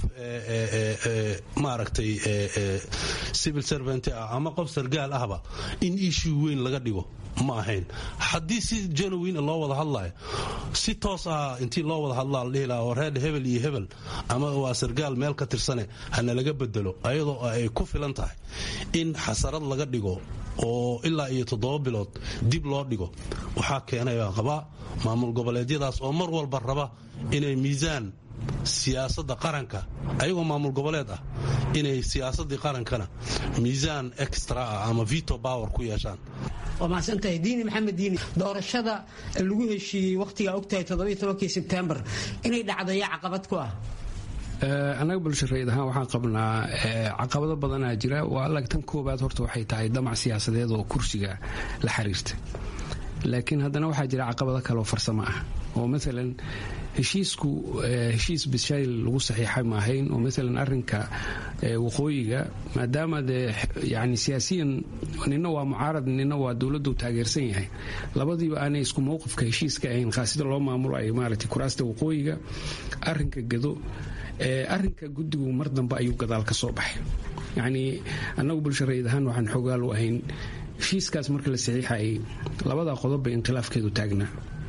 maaragtay civil servant ah ama qof sargaal ahba in issue weyn laga dhigo ma ahayn haddii si janowin loo wada hadlayo si toos ah intii loo wada hadlaa la dhihi lahaa reer hebel iyo hebel ama waa sargaal meel ka tirsane hana laga bedelo ayadoo ay ku filan tahay in xasarad laga dhigo oo ilaa iyo toddoba bilood dib loo dhigo waxaa keenay baan qabaa maamul goboleedyadaas oo mar walba raba inay miisaan siyaasadda qaranka ayagoo maamul goboleed ah inay siyaasaddii qarankana miisaan extra ah ama vito power ku yeeshaan waa mahadsantahay diini maxamed diini doorashada lagu heshiiyey wakhtigaa ogtahay todobayotobankii sebtembar inay dhacdo yaa caqabad ku ah annaga bulshareed ahaan waxaan qabnaa caqabado badanaa jira waa alag tan koobaad horta waxay tahay damac siyaasadeed oo kursiga la xiriirta laakiin haddana waxaa jira caqabado kale oo farsamo ah oo maalan heshiisku heshiis bishayl lagu saxiixay maahayn oo maalan arinka waqooyiga maadaama dee yani siyaasiyan nina waa mucaarad nina waa dowladdu taageersan yahay labadiiba aanay isku mowqifka heshiiska ahayn khaasida loo maamulo ay maaragtay kuraasta waqooyiga arinka gado arinka guddigu mar dambe ayuu gadaal ka soo baxay yacnii annagu bulshareed ahaan waxaan xoogaal u ahayn heshiiskaas marka la saxiixayay labadaa qodob bay inqilaafkeedu taagnaa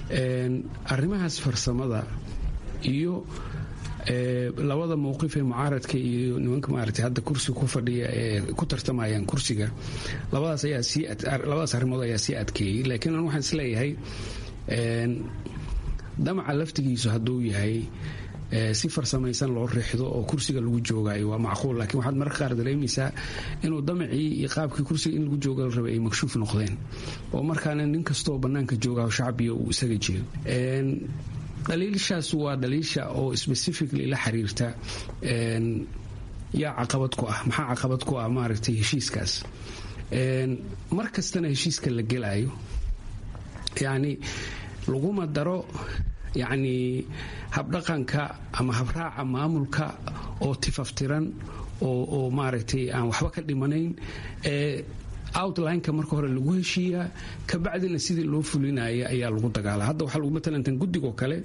arrimahaas farsamada iyo labada mowqif ee mucaaradka iyo nimanka maaragtay hadda kursiga ku fadhiya ee ku tartamayaan kursiga labadaas ayaa sii labadaas arrimood ayaa sii adkeeyey laakiin an waxaan isleeyahay damaca laftigiisu hadduu yahay si farsamaysan loo riixdo oo kursiga lagu joogayo waa macquul laakiin waxaad mararka qaar dareemaysaa inuu damacii iyo qaabkii kursiga in lagu jooga la rabay ay makshuuf noqdeen oo markaana nin kastoo bannaanka joogaho shacbiga uu isaga jeedo dhaliilshaas waa dhaliilsha oo specifically la xiriirta yaa caqabad ku ah maxaa caqabad ku ah maaragtay heshiiskaas mar kastana heshiiska la gelaayo yacni laguma daro yacni habdhaqanka ama habraaca maamulka oo tifaftiran oo maaragtay aan waxba ka dhimanayn ee outlineka marka hore lagu heshiiyaa kabacdina sidii loo fulinaya ayaa lagu dagaala hadda waxaa lagu matalantan guddigoo kale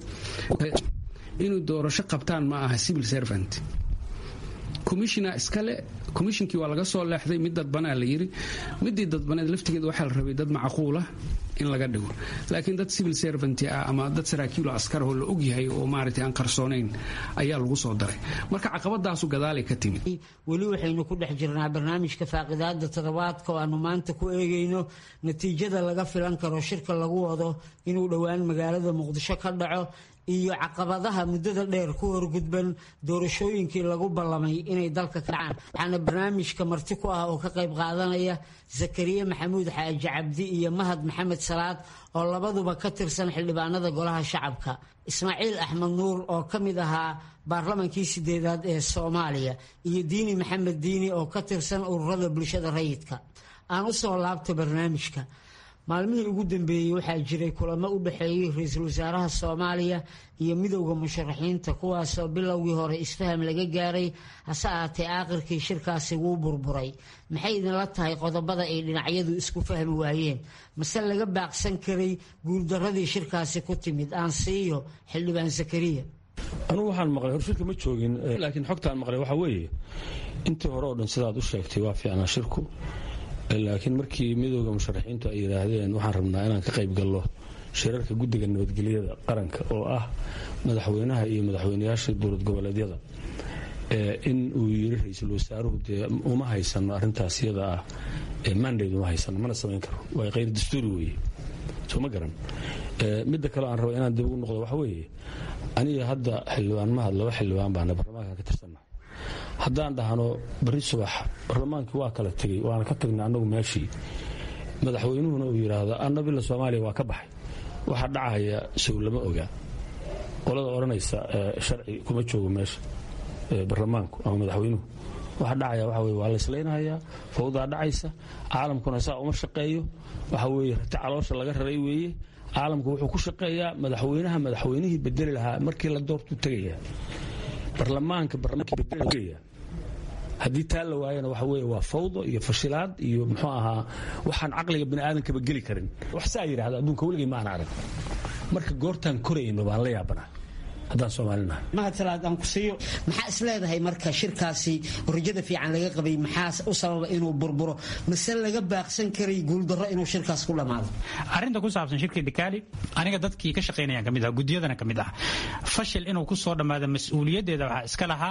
inuu doorasho qabtaan ma aha civil servant commissiona iskale commissionkii waa laga soo leexday mid dadbanaa la yiri midii dadbaneed laftigeeda waxaa la rabay dad macquula in laga dhigo laakiin dad civil servant ah ama dad saraakiilo askarahoo la ogyahay oo maaragtay aan qarsoonayn ayaa lagu soo daray marka caqabadaasu gadaalay ka timid weli waxaynu ku dhex jirnaa barnaamijka faaqidaada toddobaadka oo aanu maanta ku eegayno natiijada laga filan karo shirka lagu wado inuu dhowaan magaalada muqdisho ka dhaco iyo caqabadaha muddada dheer ku horgudban doorashooyinkii lagu ballamay inay dalka ka dhacaan waxaana barnaamijka marti ku ah oo ka qayb qaadanaya zakariya maxamuud xaaji cabdi iyo mahad maxamed salaad oo labaduba ka tirsan xildhibaanada golaha shacabka ismaaciil axmed nuur oo ka mid ahaa baarlamankii sideedaad ee soomaaliya iyo diini maxamed diini oo ka tirsan ururada bulshada rayidka aan u soo laabta barnaamijka maalmihii ugu dambeeyey waxaa jiray kulamo u dhexeeyey ra-iisul wasaaraha soomaaliya iyo midowda musharaxiinta kuwaasoo bilowgii hore isfaham laga gaaray hase ahaatee aakhirkii shirkaasi wuu burburay maxay idinla tahay qodobada ay dhinacyadu isku fahmi waayeen mase laga baaqsan karay guuldaradii shirkaasi ku timid aan siiyo xildhibaan zakariya anugu waxaan maqlay hor shirka ma joogin laakiin xogtaan maqlay waxaa weeye intii hore oo dhan sidaad u sheegtay waa fiicnaa shirku laakiin markii midooda musharaxiintu ay yidhaahdeen waxaan rabnaa inaan ka qayb gallo shirarka guddiga nabadgelyada qaranka oo ah madaxweynaha iyo madaxweynayaasha dowlad goboleedyada in uu yiri ra-iisul wasaaruhu dee uma haysano arrintaas iyada ah mandate uma haysano mana samayn karo waa qayr dastuuri weeye soo ma garan midda kale aan raba inaan dib ugu noqdo waxa weeye aniga hadda xildhibaan mahad laba xildhibaan baana baarlamaanka ka tirsanna haddaan dhahno bari subax baarlamaankii waa kala tegey waana ka tagnay annagu meeshii madaxweynuhuna uu yidhaahdo annabila soomaaliya waa ka baxay waxaa dhacaya sow lama oga qolada odhanaysa sharci kuma joogo meesha baarlamaanku ama madaxweynuhu waxa dhacaya waxa weye waa layslaynhayaa fawdaa dhacaysa caalamkuna saa uma shaqeeyo waxa weeye rati caloosha laga raray weeye caalamku wuxuu ku shaqeeyaa madaxweynaha madaxweynihii bedeli lahaa markii la doortuu tegaya barlamaanka barlamaanka haddii taa la waayana waxa weye waa fawdo iyo fashilaad iyo muxuu ahaa waxaan caqliga bini aadamkaba geli karin wax saa yidhahda adduunka weligay ma aan arag marka goortaan korayno baan la yaabanaa haddaan soomaalinahay mahad salaad aan ku siiyo maxaa is leedahay marka shirkaasi rajada fiican laga qabay maxaa u sababa inuu burburo mase laga baaqsan karay guuldarro inuu shirkaas ku dhammaado arrinta ku saabsan shirkii dhikaali aniga dadkii ka shaqaynayaan ka mid ah guddiyadana ka mid ah fashil inuu ku soo dhammaado mas-uuliyaddeeda waxaa iska lahaa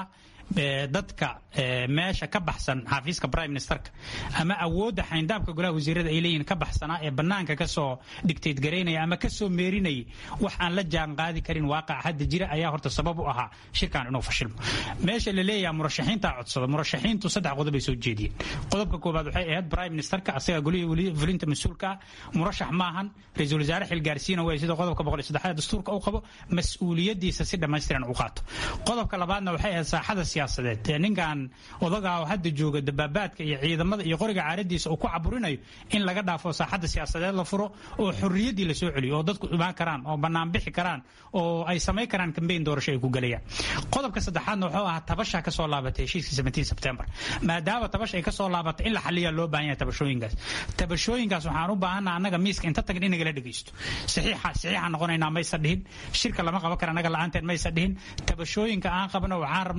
dadka meesha ka baxsan xafiiska prime ministerka ama awoodda xayndaabka golaha wasiirada ay leeyihiin ka baxsanaa ee bannaanka kasoo dhigtayd garaynaya ama kasoo meerinayay wax aan la jaan qaadi karin waaqac hadda jira ayaa horta sabab u ahaa shirkan inuu fashilmo meesha la leeyaha murashaxiinta codsada murashaxiintu saddex qodob ay soo jeediyeen qodobka koowaad waxay ahayd prime ministerka asaga golihii fulinta mas-uulka ah murashax maahan ra-iisul wasaare xilgaarsiina way sida qodobka boqol iyo saddexaad dastuurka u qabo mas-uuliyadiisa si dhammaystiran u qaato qodobka labaadna waxay ahayd saaxada siyaasadeed ee ninkan odagaa oo hadda jooga dabaabaadka iyo ciidamada iyo qoriga caaradiisa uu ku caburinayo in laga dhaafo saaxadda siyaasadeed la furo oo xorriyaddii la soo celiyo oo dadku imaan karaan oo bannaan bixi karaan oo ay samayn karaan kambeyn doorasho ay ku galayaan qodobka saddexaadna wuxuu ahaa tabasha ka soo laabatay heshiiska 17 sebtembar maadaama tabasha ay ka soo laabatay in la xaliyaa loo baahan yahay tabashooyinkaas tabashooyinkaas waxaan u baahanaa annaga miiska inta tagin in nagala dhegeysto saxiixa saxiixa noqonaynaa maysa dhihin shirka lama qaban kara annaga la-aanteen maysa dhihin tabashooyinka aan qabno waxaan rabnaa meesha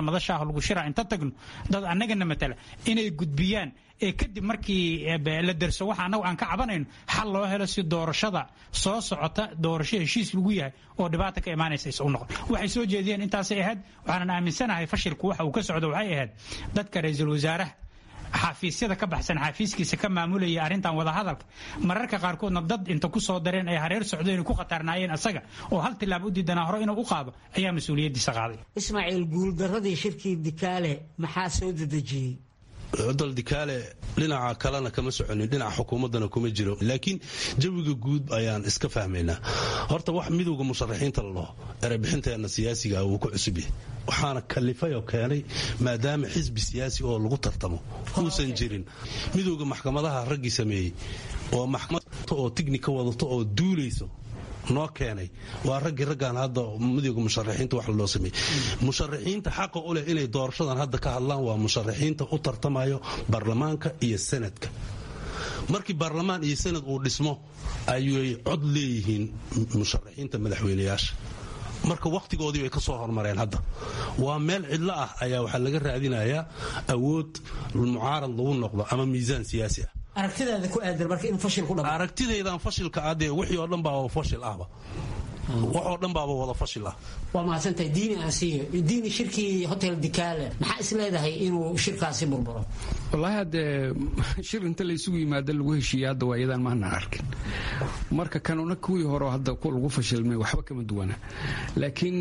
madashaah lagu shiraa inta tagno dad annagana matala inay gudbiyaan ee kadib markii la derso waxa annagu aan ka cabanayno xal loo helo si doorashada soo socota doorasho heshiis lagu yahay oo dhibaata ka imaanaysa is u noqon waxay soo jeediyeen intaasay ahayd waxaanan aaminsanahay fashilku waxa uu ka socdo waxay ahayd dadka ra-iisul wasaaraha xafiisyada ka baxsan xafiiskiisa ka maamulaya arrintan wadahadalka mararka qaarkoodna dad inta ku soo dareen ay hareer socdeen ku khatarnaayeen asaga oo hal tilaab u diidanaa hore inuu u qaado ayaa mas-uuliyaddiisa qaaday ismaaciil guuldaradii shirkii dikaale maxaa soo dedejiyey cudal dikaale dhinaca kalena kama soconin dhinaca xukuumaddana kuma jiro laakiin jawiga guud ayaan iska fahmaynaa horta wax midowga musharaxiinta la dhaho erebixinteenna siyaasiga wuu ku cusub yahay waxaana kalifay oo keenay maadaama xisbi siyaasi oo lagu tartamo uusan jirin midowga maxkamadaha raggii sameeyey oo maxkamad oo tignika wadato oo duulayso noo keenay waa raggii raggaan hadda midowga musharaxiinta wax loo sameeyey musharaxiinta xaqa u leh inay doorashadan hadda ka hadlaan waa musharaxiinta u tartamayo baarlamaanka iyo sanadka markii baarlamaan iyo sanad uu dhismo ayay cod leeyihiin musharaxiinta madaxweyneyaasha marka wakhtigoodii bay ka soo hormareen hadda waa meel cidlo ah ayaa waxaa laga raadinayaa awood mucaarad lagu noqdo ama miisaan siyaasi ah aragtidaada ku aadan marka in fashil ku dhamo aragtidaydan fashilka adee wixii oo dhan baaba fashil ahba waxoo dhan baaba wada fashil ah waa mahadsantahay diini asiyo diini shirkii hotel dikaale maxaa is leedahay inuu shirkaasi burburo wallaahi haddee shir inta laysugu yimaado lagu heshiiya hadda waa iyadaan maanaan arkin marka kanuna kuwii hore hadda lagu fashilmay waxba kama duwana laakiin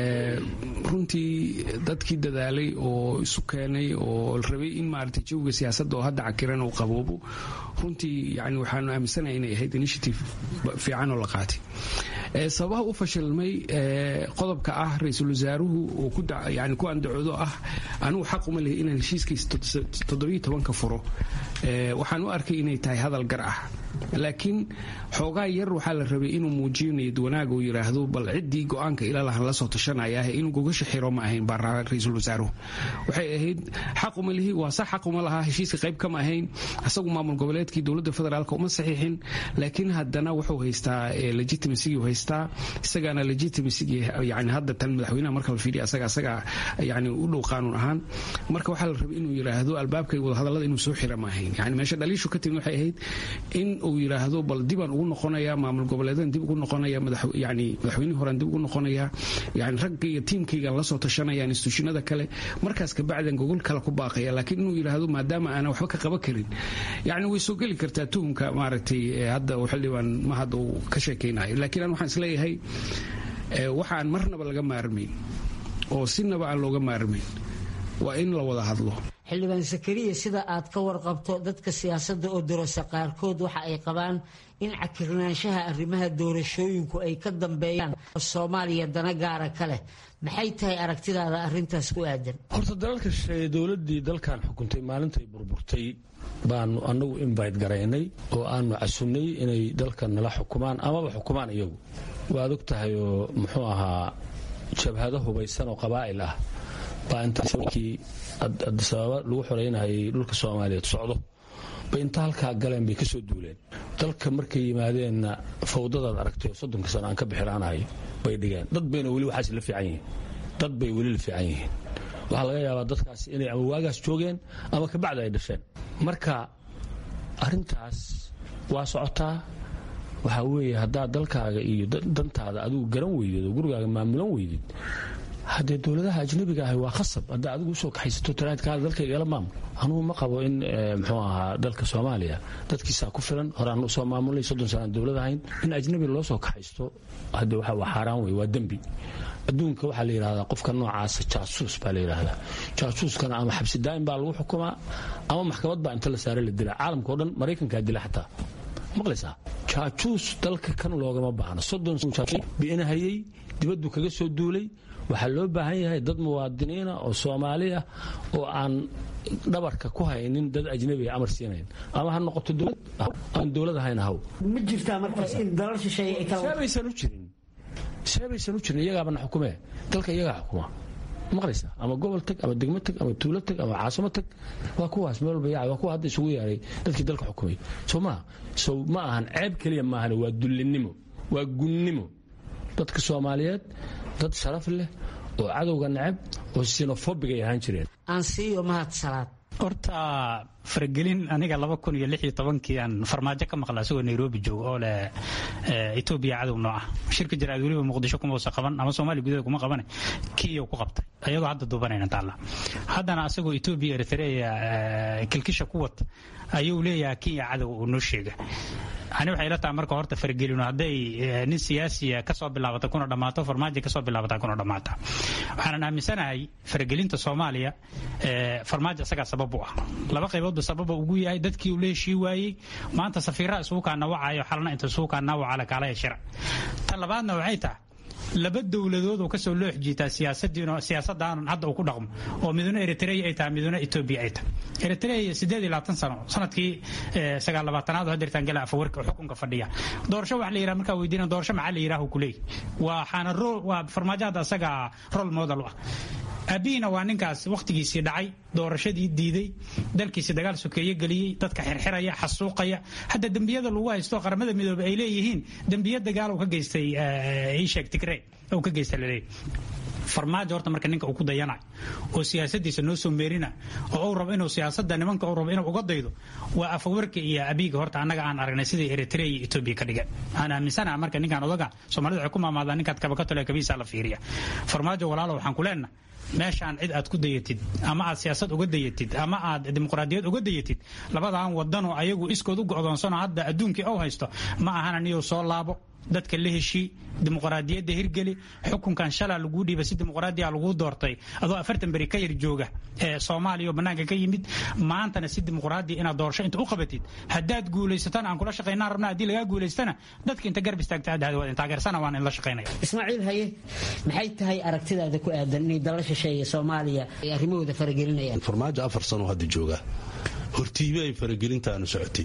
runtii dadkii dadaalay oo isu keenay oo rabay in maaragtay jawiga siyaasadda oo hadda cakiran uu qaboobo runtii yani waxaanu aaminsanahay inay ahayd initiative fiican oo la qaatay sababaha u fashilmay qodobka ah ra-iisul wasaaruhu oo yani ku andacoodo ah anigu xaq uma lehi inaan heshiiskiisa toddobiyo tobanka furo waxaan u arkay inay tahay hadal gar ah laakiin xoogaa yar waxaa la rabay inuu muujiyo niyad wanaag uu yidhaahdo bal ciddii go-aanka ilalahan la soo tashanaya inuu gogasha xiro ma ahayn baa ra-iisul wasaaruhu waxay ahayd xaq uma lihi waa sax xaq uma lahaa heshiiska qayb kama ahayn asagu maamul goboleedkii dowladda federaalka uma saxiixin laakiin haddana wuxuu haystaa legitimacy haystaa isagaana legitimacy yani hadda tan madaxweynaha marka la fiiriya asaga asaga yani u dhow qaanuun ahaan marka waxaa la rabay inuu yidhaahdo albaabka wadahadallada inuu soo xira ma ahayn yani meesha dhaliishu ka timid waxay ahayd in uu yidhaahdo bal dibaan ugu noqonaya maamul goboleedan dib ugu noqonaya yani madaxweynihii horean dib ugu noqonaya yani ragga iyo tiimkaygan la soo tashanaya instituushinada kale markaas kabacdan gogol kale ku baaqaya laakiin inuu yidhaahdo maadaama aanan waxba ka qaban karin yani way soo geli kartaa tuhumka maaragtay hadda xildhibaan ma hadda uu ka sheekaynayo laakiin an waxaan isleeyahay waxaan marnaba laga maarmayn oo sinaba aan looga maarmayn waa in la wada hadlo xildhibaan sakariya sida aad ka warqabto dadka siyaasadda oo dorasa qaarkood waxa ay qabaan in cakirnaanshaha arrimaha doorashooyinku ay ka dambeeyaan soomaaliya dana gaara ka leh maxay tahay aragtidaada arintaas ku aadan horta dalalka dowladii dalkan xukuntay maalintay burburtay baanu anagu invite garaynay oo aanu casunnay inay dalka nala xukumaan amaba xukumaan iyagu waad og tahay oo muxuu ahaa jabhado hubaysan oo qabaa'il ah baa intakii adisababa lagu xoreynayay dhulka soomaaliyeed socdo bay inta halkaa galeen bay kasoo duuleen dalka markay yimaadeenna fawdadaad aragtay oo soddonka sano aan ka bixiraanahay bay dhigeen dad bayna weli waxaas la fiican yihiin dad bay weli la fiican yihiin waxaa laga yaabaa dadkaas inay ama waagaas joogeen ama kabacda ay dhasheen marka arintaas waa socotaa waxaa weeye haddaad dalkaaga iyo dantaada adigu garan weydid oo gurigaaga maamulan weydid haddee dowladaha ajnabiga ahi waa khasab haddaa adigu usoo kaxaysato taraadkaada dalka igala maamul anugu ma qabo in muxuu ahaa dalka soomaaliya dadkiisaa ku filan horaan usoo maamulay soddon sanaan dowlad ahayn in ajnabi loo soo kaxaysto hadde waa xaaraan wey waa dembi adduunka waxaa la yidhahdaa qofka noocaasa jaasuus baa la yidhaahdaa jaasuuskana ama xabsi daa'im baa lagu xukumaa ama maxkamad baa inta la saare la dilaa caalamka o dhan maraykankaa dila xataa maqlaysaa jaajuus dalka kan loogama baahno soddon biinahayey dibaddu kaga soo duulay waxaa loo baahan yahay dad muwaadiniina oo soomaali ah oo aan dhabarka ku haynin dad ajnabiga amar siinayn ama ha noqoto dowlad aan dowlad ahayn haw ma jirtaa markaas in dalal shisheeye ay kala seebaysan u jirin seebaysan u jirin iyagaabana xukumee dalka iyagaa xukuma maqlaysaa ama gobol tag ama degmo tag ama tuulo tag ama caasimo tag waa kuwaas meel walba yaa waa kuwa hadda isugu yeeray dadkii dalka xukumay soo maa so ma ahan ceeb keliya maahan waa dullinimo waa gunnimo dadka soomaaliyeed dad sharaf leh oo cadowga necab oo sinofobig ay ahaan jireen aansiiyo mahad salaad horta faragelin aniga laba kun iyo lix iyo tobankii aan farmaajo ka maqla asagoo nairobi jooga oo leh etoobiya cadow noo ah shirka jaraad weliba muqdisho kuma uusa qaban ama soomaaliya gudaheeda kuma qabane kiyo ku qabtay ayagoo hadda duubanayna taalla haddana asagoo etoobiya eritrea kilkisha ku wata ayuu leeyahay kenya cadow uu noo sheega ani waxay ila tahay marka horta faragelino hadday nin siyaasiya kasoo bilaabata kuna dhammaato farmaajo kasoo bilaabata kuna dhammaata waxaanan aaminsanahay faragelinta soomaaliya farmaajo isagaa sabab u ah laba qayboodba sababa ugu yahay dadkii uu la heshii waayey maanta safiiraha isugu kaa nawacayo xalna inta isugu kaa nawacala kaalaya shira ta labaadna waxay tahay laba dowladood oo kasoo loox jiitaa siyaasadaan hadda uu ku dhaqmo oo miduna eritrea ay tahay miduna etoobiya ay tahay eritrea sideed iyo labaatan sano sanadkii sagaal labaatanaad oo hadeertaan gala afawarka oo xukunka fadhiya doorasho wax la yidhaha markaa weydiina doorasho maxaa la yidhaha kuleey waxaana waa farmaajo hadda asaga role model u ah aabihina waa ninkaas wakhtigiisii dhacay doorashadii diiday dalkiisi dagaal sokeeye geliyey dadka xirxiraya xasuuqaya hadda dembiyada lagu haysto qaramada midoobey ay leeyihiin dembiya dagaal uu ka geystay ishek tigre uu ka geystay laleeyahy farmaajo horta marka ninka uu ku dayanayo oo siyaasadiisa noo soo meerina oo uu rabo inuu siyaasada nimanka uu rabo inuu uga daydo waa afawarka iyo abiiga horta annaga aan aragnay sidai eritrea iyo etoobiya ka dhigan aan aaminsanaha marka ninkaan odaga soomaalida waxay ku maamaadaan ninkaad kabakatole kabiisa la fiiriya farmaajo walaalo waxaan ku leenahay meeshaan cid aad ku dayatid ama aad siyaasad uga dayatid ama aad dimuqraadiyad uga dayatid labadaan wadanoo ayagu iskood u go'doonsano hadda adduunkii ou haysto ma ahana niyuu soo laabo dadka la heshii dimuqraadiyadda hirgeli xukunkan shalaa laguu dhiiba si dimuqraadiya laguu doortay adoo afartan beri ka yar jooga ee soomaaliya oo bannaanka ka yimid maantana si dimuqraadiya inaad doorasho inta u qabatid haddaad guulaysatana aan kula shaqaynaan rabna haddii lagaa guulaystana dadka inta garb istaagta aad waa taageersana waan in la shaqaynaya ismaaciil haye maxay tahay aragtidaada ku aadan inay dala shisheeya soomaaliya ay arrimahooda faragelinayaan farmaajo afar sano hadda jooga hortiibe ay faragelintaanu socotay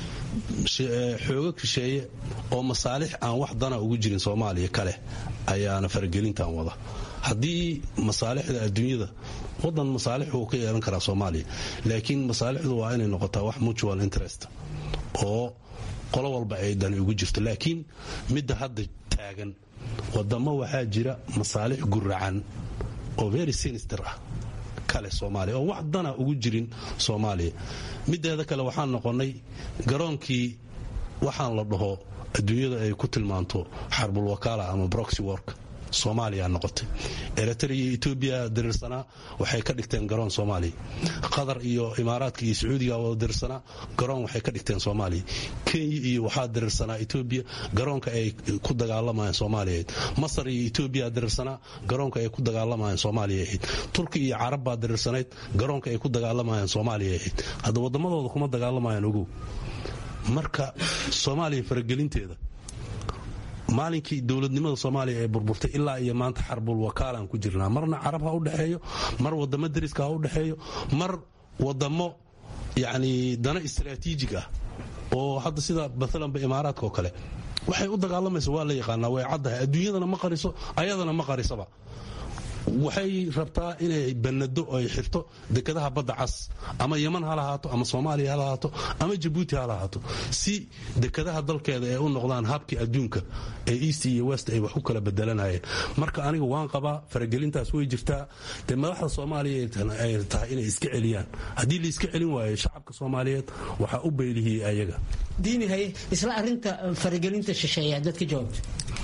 xoogo kisheeye oo masaalix aan wax dana ugu jirin soomaaliya kale ayaana faragelintan wada haddii masaalixda adduunyada wadan masaalix wuu ka yeelan karaa soomaaliya laakiin masaalixdu waa inay noqotaa wax mutual interest oo qolo walba ay dani ugu jirto laakiin midda hadda taagan wadamo waxaa jira masaalix guracan oo very sinister ah kale soomaaliya oo wax dana ugu jirin soomaaliya mideeda kale waxaan noqonnay garoonkii waxaan la dhaho adduunyada ay ku tilmaanto xarbul wakaala ama broxy work soomaaliya noqotay eritrea iyo etoobiya diriirsanaa waxay ka dhigteen garoon soomaaliya qatar iyo imaaraadka iyo sacuudiga wada diriirsanaa garoon waxay ka dhigteen soomaaliya kenya iyo waxaa diriirsanaa etoobiya garoonka ay ku dagaalamayeen soomaaliya ahayd masar iyo etoobiya diriirsanaa garoonka ay ku dagaalamayeen soomaaliya ahayd turki iyo carab baa diriirsanayd garoonka ay ku dagaalamayeen soomaaliya ahayd hadda waddamadooda kuma dagaalamayaan ogow marka soomaaliya faragelinteeda maalinkii dowladnimada soomaaliya ee burburtay ilaa iyo maanta xarbul wakaalaan ku jirnaa marna carab ha u dhexeeyo mar wadamo dariska ha u dhexeeyo mar wadamo yacni dana istaraatiijig ah oo hadda sida maalanba imaaraadka oo kale waxay u dagaalamaysa waa la yaqaanaa way caddahay adduunyadana ma qariso ayadana ma qarisaba waxay rabtaa inay banado ay xirto dekadaha badda cas ama yeman ha lahaato ama soomaaliya ha lahaato ama jabuuti ha lahaato si dekadaha dalkeeda ay u noqdaan habkii adduunka ee east iyo west ay wax ku kala bedelanayeen marka aniga waan qabaa faragelintaas way jirtaa dee madaxda soomaaliya ay tahay inay iska celiyaan haddii la iska celin waayo shacabka soomaaliyeed waxaa u beylihiyey ayaga diini haye isla arinta faragelinta shisheeya dadka jawaabta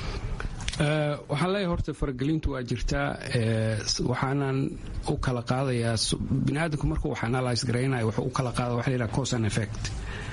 waxaan leeyahay horta faragelintu waa jirtaa waxaanan u kala qaadayaa biniaadamku markuu wax analyse garaynaya wuxuu u kala qaada waxa la yidhaha cause and effect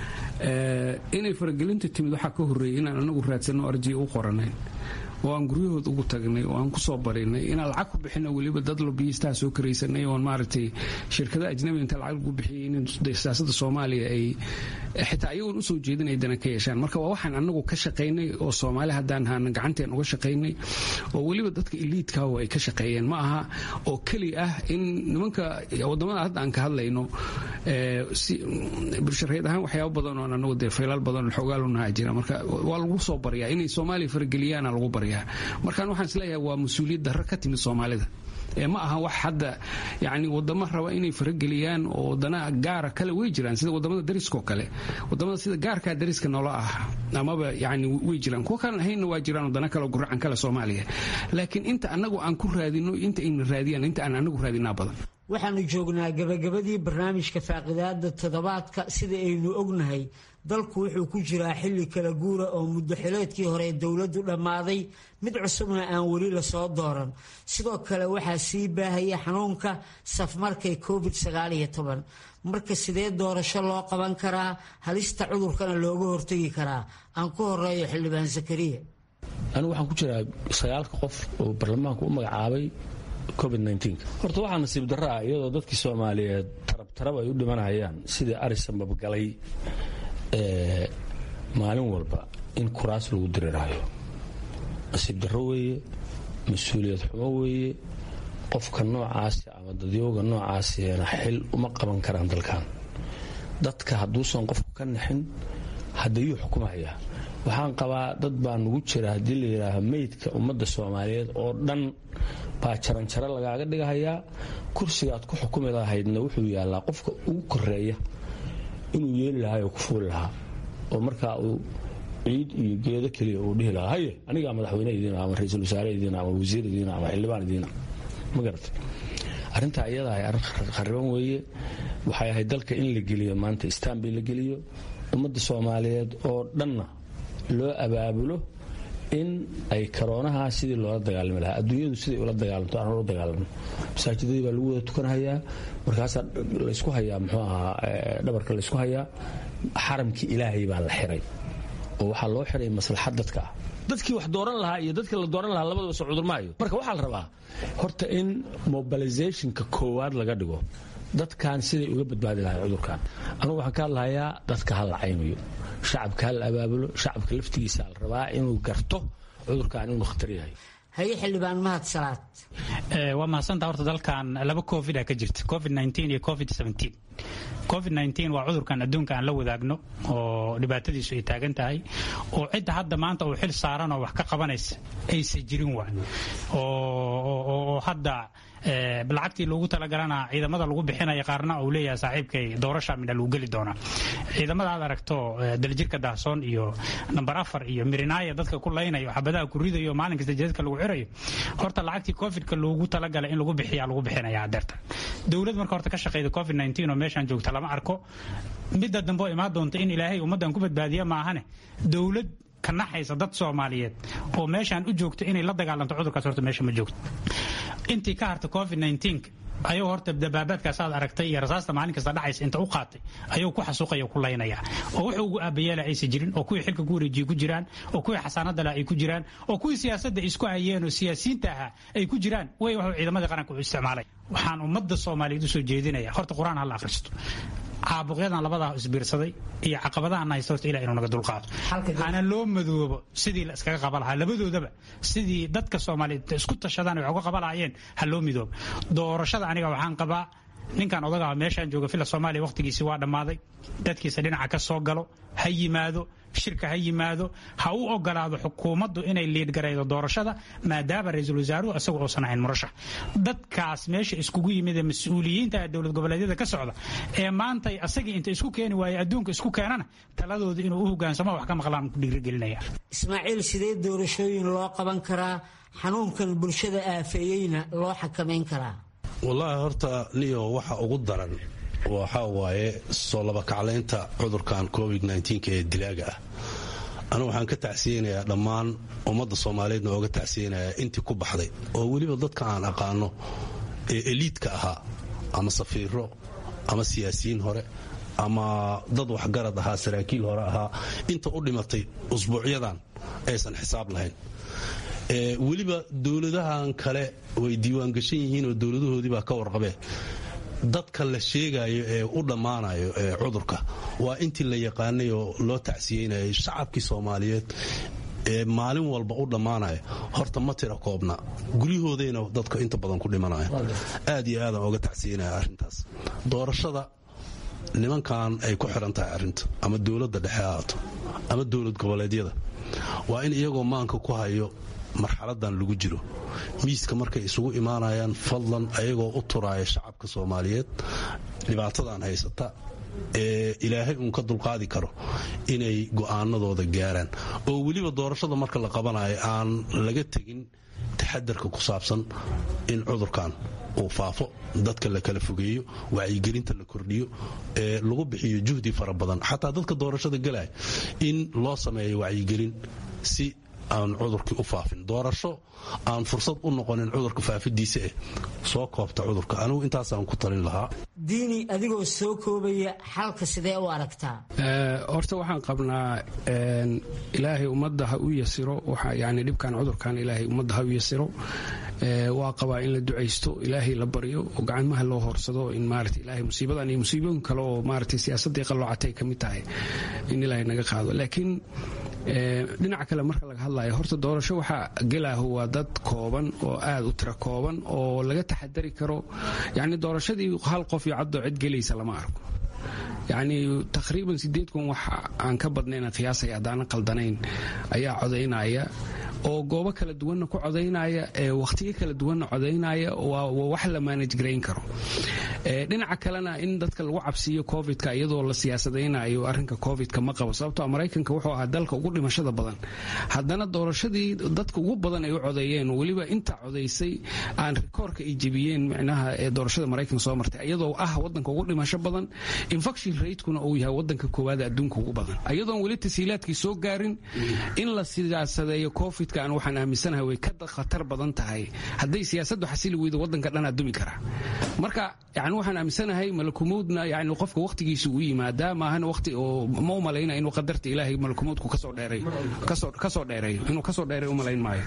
inay faragelinta timid waxaa ka horreeyay inaan anagu raadsanno arjiya u qoranayn oo aan guryahood ugu tagnay oo aan kusoo barinay inaan lacag ku bixino weliba dad lobiyistaha soo karaysanay oon maaragtay shirkada ajnabi inta lacag lagu bixiyay in siyaasada soomaaliya ay xitaa ayagoon usoo jeedin ay dana ka yeeshaan marka waa waxaan anagu ka shaqaynay oo soomaali haddaan haana gacanteen uga shaqaynay oo weliba dadka iliidka ay ka shaqeeyeen ma aha oo keli ah in nimanka wadamada hadda aan ka hadlayno bulshareed ahaan waxyaaba badan oo anagu dee faylaal badan oo xogaalunaha jira marka waa lagu soo baryaa inay soomaaliya farageliyaana lagu baryaa markaan waxaan isleeyahay waa mas-uuliyad darro ka timid soomaalida ma aha wax hadda yani wadamo raba inay farageliyaan oo wadana gaara kale way jiraan sida wadamada dariskao kale wadamada sida gaarkaa dariska noola ah amaba yani way jiraan kuwa kalan ahaynna waa jiraan wadana kale oo guracan kale soomaaliya laakiin inta anagu aan ku raadino inta ayna raadiyaan inta aan anagu raadinaa badan waxaanu joognaa gabagabadii barnaamijka faaqidaada toddobaadka sida aynu ognahay dalku wuxuu ku jiraa xilli kala guura oo muddo xileedkii hore ee dowladdu dhammaaday mid cusubna aan weli lasoo dooran sidoo kale waxaa sii baahaya xanuunka safmarkay covid marka sidee doorasho loo qaban karaa halista cudurkana looga hortegi karaa aan ku horeeyo xildhibaan zakariya anigu waxaan ku jiraa sagaalka qof oo baarlamaanku u magacaabay covid horta waxaa nasiib darro ah iyadoo dadkii soomaaliyeed tarabtarab ay u dhimanayaan sidii arisa mabgalay maalin walba in kuraas lagu diriraayo nasiib darro weeye mas-uuliyad xumo weeye qofka noocaasi ama dadyooga noocaasina xil uma qaban karaan dalkan dadka hadduusan qofku ka naxin haddayuu xukumaya waxaan qabaa dad baa nugu jira haddii la yidhaaho meydka ummadda soomaaliyeed oo dhan baa jaranjaro lagaaga dhigahayaa kursigaad ku xukumi lahaydna wuxuu yaallaa qofka ugu koreeya inuu yeeli lahaa oo ku fuuli lahaa oo markaa uu ciid iyo geedo keliya uu dhihi lahaa haye anigaa madaxweyne idiina ama ra-iisul wasaare idiina ama wasiir idiina ama xildhibaan idiina ma garatay arrintaa iyada ahay arrin khariban weeye waxay ahayd dalka in la geliyo maanta istanbul la geliyo ummadda soomaaliyeed oo dhanna loo abaabulo in ay karoonaha sidii loola dagaalami lahaa adduunyadu siday ula dagaalamto aan ula dagaalamo masaajidadii baa lagu wada tukanhayaa markaasaa laysku hayaa muxuu ahaa dhabarka laysku hayaa xaramkii ilaahay baa la xiray oo waxaa loo xiray maslaxad dadka ah dadkii wax dooran lahaa iyo dadkii la dooran lahaa labadaba soo cudurmaayo marka waxaa la rabaa horta in mobilizationka koowaad laga dhigo dadkan siday uga badbaadi lahay cudurkan anugu waxaan ka hadlahayaa dadka ha la caynayo shacabka ha la abaabulo shacabka laftigiisa la rabaa inuu garto cudurkan inuu khatar yahay haye xildhibaan mahad salaad waa mahadsantaa horta dalkan laba covid a ka jirta covid iyo covid covid waa cudurkan adduunka aan la wadaagno oo dhibaatadiisu ay taagan tahay oo cidda hadda maanta uu xil saaran oo wax ka qabanaysa aysa jirin waa oo hadda lacagtii loogu talagalana ciidamada lagu bixinaya qaarna uu leeyahay saaxiibkay doorasha midha lagu geli doonaa ciidamada aad aragto daljirka daahsoon iyo namber afar iyo mirinaaya dadka ku laynayo xabadaha ku ridayo maalin kasta jadadka lagu xirayo horta lacagtii covidka loogu talagalay in lagu bixiya lagu bixinaya adeerta dowlad marka horta ka shaqeyda covid oo meeshaan joogta lama arko midda dambe oo imaan doonta in ilaahay ummaddan ku badbaadiya maahane dowlad ka naxaysa dad soomaaliyeed oo meeshaan u joogto inay la dagaalanto cudurkaas horta meesha ma joogto intii ka harta covid ayuu horta dabaabaadkaas aad aragtay iyo rasaasta maalin kasta dhacaysa inta u qaatay ayuu ku xasuuqaya ku laynaya oo wuxuu ugu aabayeela aysa jirin oo kuwii xilka ku wareejiye ku jiraan oo kuwii xasaanada leh ay ku jiraan oo kuwii siyaasadda isku hayeen oo siyaasiyiinta ahaa ay ku jiraan way wuxuu ciidamadii qaranka u isticmaalay waxaan ummadda soomaaliyeed usoo jeedinaya horta qur-aan ha la akhristo caabuqyadan labadaa isbiirsaday iyo caqabadahan haysta horta ilah inuu naga dulqaado hana loo madoobo sidii la iskaga qaba lahaa labadoodaba sidii dadka soomaaliyeed isku tashadaan ay wax uga qaba lahaayeen ha loo midoobo doorashada aniga waxaan qabaa ninkan odagaa meeshaan jooga fila soomaaliya wakhtigiisii waa dhammaaday dadkiisa dhinaca ka soo galo ha yimaado shirka ha yimaado ha u ogolaado xukuumaddu inay liidgaraydo doorashada maadaama ra-iisul wasaaruhu isagu uusan ahayn murashax dadkaas meesha iskugu yimid ee mas-uuliyiinta dowlad goboleedyada ka socda ee maanta asagii inta isku keeni waaye adduunka isku keenana taladooda inuu u hogaansamo wax ka maqlaan ku dhiirigelinaya ismaaciil sidee doorashooyin loo qaban karaa xanuunkan bulshada aafeeyeyna loo xakamayn karaa wallaahi horta niyo waxa ugu daran waxaa waaye soo labakaclaynta cudurkan covid ee dilaaga ah anu waxaan ka tacsiyeynayaa dhammaan ummadda soomaaliyeedna ooga tacsiyeynayaa intii ku baxday oo weliba dadka aan aqaano ee eliidka ahaa ama safiiro ama siyaasiyiin hore ama dad waxgarad ahaa saraakiil hore ahaa inta u dhimatay usbuucyadan aysan xisaab lahayn weliba dowladahan kale way diiwaangashan yihiin oo dowladahoodii baa ka warqabeen dadka la sheegayo ee u dhammaanayo ee cudurka waa intii la yaqaanay oo loo tacsiyeynayay shacabkii soomaaliyeed ee maalin walba u dhammaanaya horta ma tira koobna guryahoodayna dadka inta badan ku dhimanaya aad iyo aadaan oga tacsiyeynaya arrintaas doorashada nimankan ay ku xiran tahay arrinta ama dowladda dhexe ahaato ama dowlad goboleedyada waa in iyagoo maanka ku hayo marxaladan lagu jiro miiska markay isugu imaanayaan fadlan ayagoo u turaaya shacabka soomaaliyeed dhibaatadan haysata ee ilaahay uun ka dulqaadi karo inay go'aanadooda gaaraan oo weliba doorashada marka la qabanayo aan laga tegin taxadarka ku saabsan in cudurkan uu faafo dadka la kala fogeeyo wacyigelinta la kordhiyo ee lagu bixiyo juhdi fara badan xataa dadka doorashada galaya in loo sameeyo wacyigelin si aan cudurkii u faafin doorasho aan fursad u noqonin cudurka faafidiisa eh soo koobta cudurka anigu intaasaan ku talin lahaa diini adigoo soo koobaya xalka sidee u aragtaa horta waxaan qabnaa ilaahay ummadda ha u yasiro yani dhibkan cudurkan ilaahay ummadda ha u yasiro waa qabaa in la ducaysto ilaahay la baryo oo gacmaha loo horsado in maarata ilaahay musiibadan iyo musiibooyin kale oo maarata siyaasaddii qalloocatay ka mid tahay in ilaahay naga qaado laakiin dhinaca kale marka laga hadlayo horta doorasho waxaa gelaahu waa dad kooban oo aad u tira kooban oo laga taxadari karo yani doorashadii hal qof iyo caddoo cid gelaysa lama arko yacni taqriiban sideed kun wax aan ka badnayna qiyaasaya haddaanan qaldanayn ayaa codaynaya oo goobo kala duwanna ku codaynaya ee wakhtiyo kala duwanna codaynaya waa wax la manage garayn karo dhinaca kalena in dadka lagu cabsiiyo covidka iyadoo la siyaasadaynayo arrinka covidka ma qabo sababtoo maraykanka wuxuu ahaa dalka ugu dhimashada badan haddana doorashadii dadka ugu badan ay u codeeyeen weliba inta codaysay aan rikoorka ay jebiyeen micnaha ee doorashada maraykanka soo martay iyadoo ah wadanka ugu dhimasho badan infection ratekuna uu yahay wadanka koowaad adduunka ugu badan iyadoon weli tasiilaadkii soo gaarin in la siyaasadeeyo covid aan waxaan aaminsanahay way ka khatar badan tahay hadday siyaasaddu xasili weydo wadanka dhanaa dumi kara marka yani waxaan aaminsanahay malakumowdna yani qofka wakhtigiisa uu yimaadaa maahan waqti oo ma u malayna inuu qadarta ilaahay malakumowdku kasoo dheeray kasoo dheereeyo inuu kasoo dheeray u malayn maayo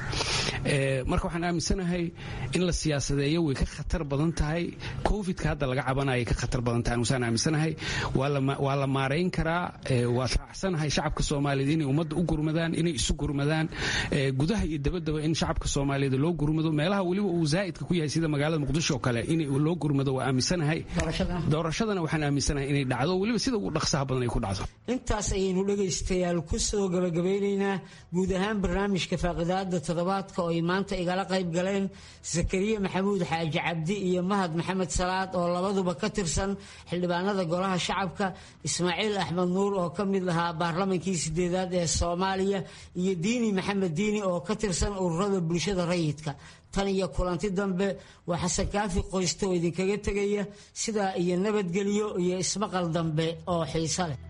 marka waxaan aaminsanahay in la siyaasadeeyo way ka khatar badan tahay covidka hadda laga cabanaya ka khatar badan tahay anusaan aaminsanahay waa la maarayn karaa waa raacsanahay shacabka soomaaliyeed inay ummadda u gurmadaan inay isu gurmadaan gudaha iyo dabadaba in shacabka soomaaliyeed loo gurmado meelaha weliba uu zaa'idka ku yahay sida magaalada muqdisho oo kale in loo gurmado waa aaminsanahay doorashadana waxaan aaminsanahay inay dhacdo weliba sida ugu dhaqsaha badan ay ku dhacdo intaas ayaynu dhegaystayaal ku soo gabagabeynaynaa guud ahaan barnaamijka faaqidaada toddobaadka oo ay maanta igala qayb galeen zakariya maxamuud xaaji cabdi iyo mahad maxamed salaad oo labaduba ka tirsan xildhibaanada golaha shacabka ismaaciil axmed nuur oo ka mid lahaa baarlamankii sideedaad ee soomaaliya iyo diini maxamed diini oo ka tirsan ururada bulshada rayidka tan iyo kulanti dambe waa xasan kaafi qoyste oo idinkaga tegaya sidaa iyo nabadgelyo iyo ismaqal dambe oo xiiso leh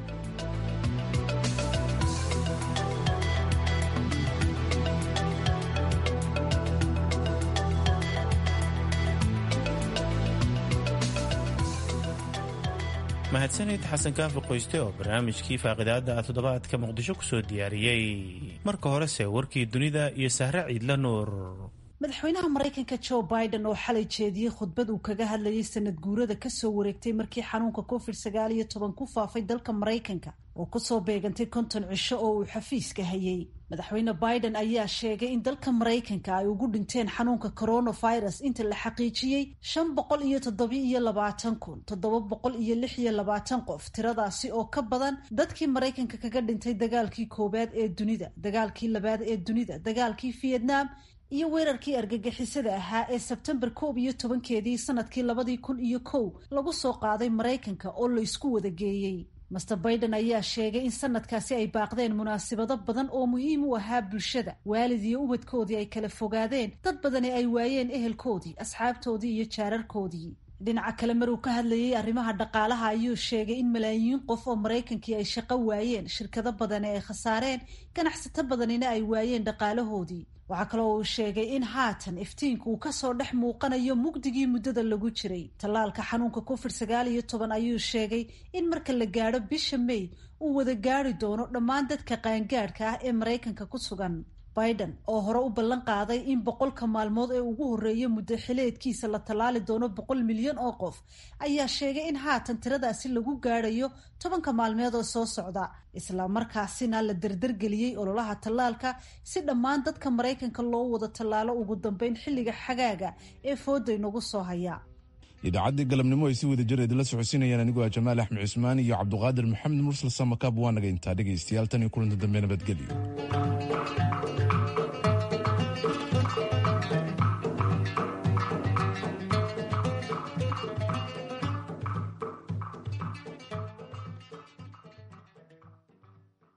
mahadsanid xasan kaafi qoyste oo barnaamijkii faaqidaada toddobaadka muqdisho kusoo diyaariyey marka horese warkii dunida iyo sahre ciidla nuur madaxweynaha maraykanka joe biden oo xalay jeediyey khudbad uu kaga hadlayay sanad guurada kasoo wareegtay markii xanuunka covid sagaal iyo toban ku faafay dalka maraykanka oo kusoo beegantay konton cisho oo uu xafiiska hayay madaxweyne biden ayaa sheegay in dalka maraykanka ay ugu dhinteen xanuunka coronavirus inta la xaqiijiyey shan boqol iyo toddobi iyo labaatan kun toddoba boqol iyo lix iyo labaatan qof tiradaasi oo ka badan dadkii maraykanka kaga dhintay dagaalkii koowaad ee dunida dagaalkii labaad ee dunida dagaalkii vietnam iyo weerarkii argagixisada ahaa ee sebtembar koob iyo tobankeedii sanadkii labadii kun iyo kow lagu soo qaaday maraykanka oo la isku wada geeyey master baiden ayaa sheegay in sanadkaasi ay baaqdeen munaasabado badan oo muhiim u ahaa bulshada waalid iyo ubadkoodii ay kala fogaadeen dad badani ay waayeen ehelkoodii asxaabtoodii iyo jaararkoodii dhinaca kale maruu ka hadlayay arrimaha dhaqaalaha ayuu sheegay in malaayiin qof oo maraykankii ay shaqo waayeen shirkado badani ay khasaareen ganacsato badanina ay waayeen dhaqaalahoodii waxaa kaloo uu sheegay in haatan iftiinku uu kasoo dhex muuqanayo mugdigii muddada lagu jiray tallaalka xanuunka covid sagaal iyo toban ayuu sheegay in marka la gaadho bisha may uu wada gaari doono dhammaan dadka qaangaadhka ah ee maraykanka ku sugan biden oo hore u ballan qaaday in boqolka maalmood ee ugu horreeya muddo xileedkiisa la tallaali doono boqol milyan oo qof ayaa sheegay in haatan tiradaasi lagu gaadhayo tobanka maalmeed oo soo socda isla markaasina la dardargeliyey ololaha tallaalka si dhammaan dadka maraykanka loo wada tallaalo ugu dambeyn xilliga xagaaga ee fooda inagu soo haya idaacaddii galabnimo ay si wada jir idinla socodsiinayaan anigoo ah jamaal axmed cusmaan iyo cabduqaadir maxamed mursal samakab waa naga intaa dhegaystayaal tan iyo kulanta dambe nabadgelyo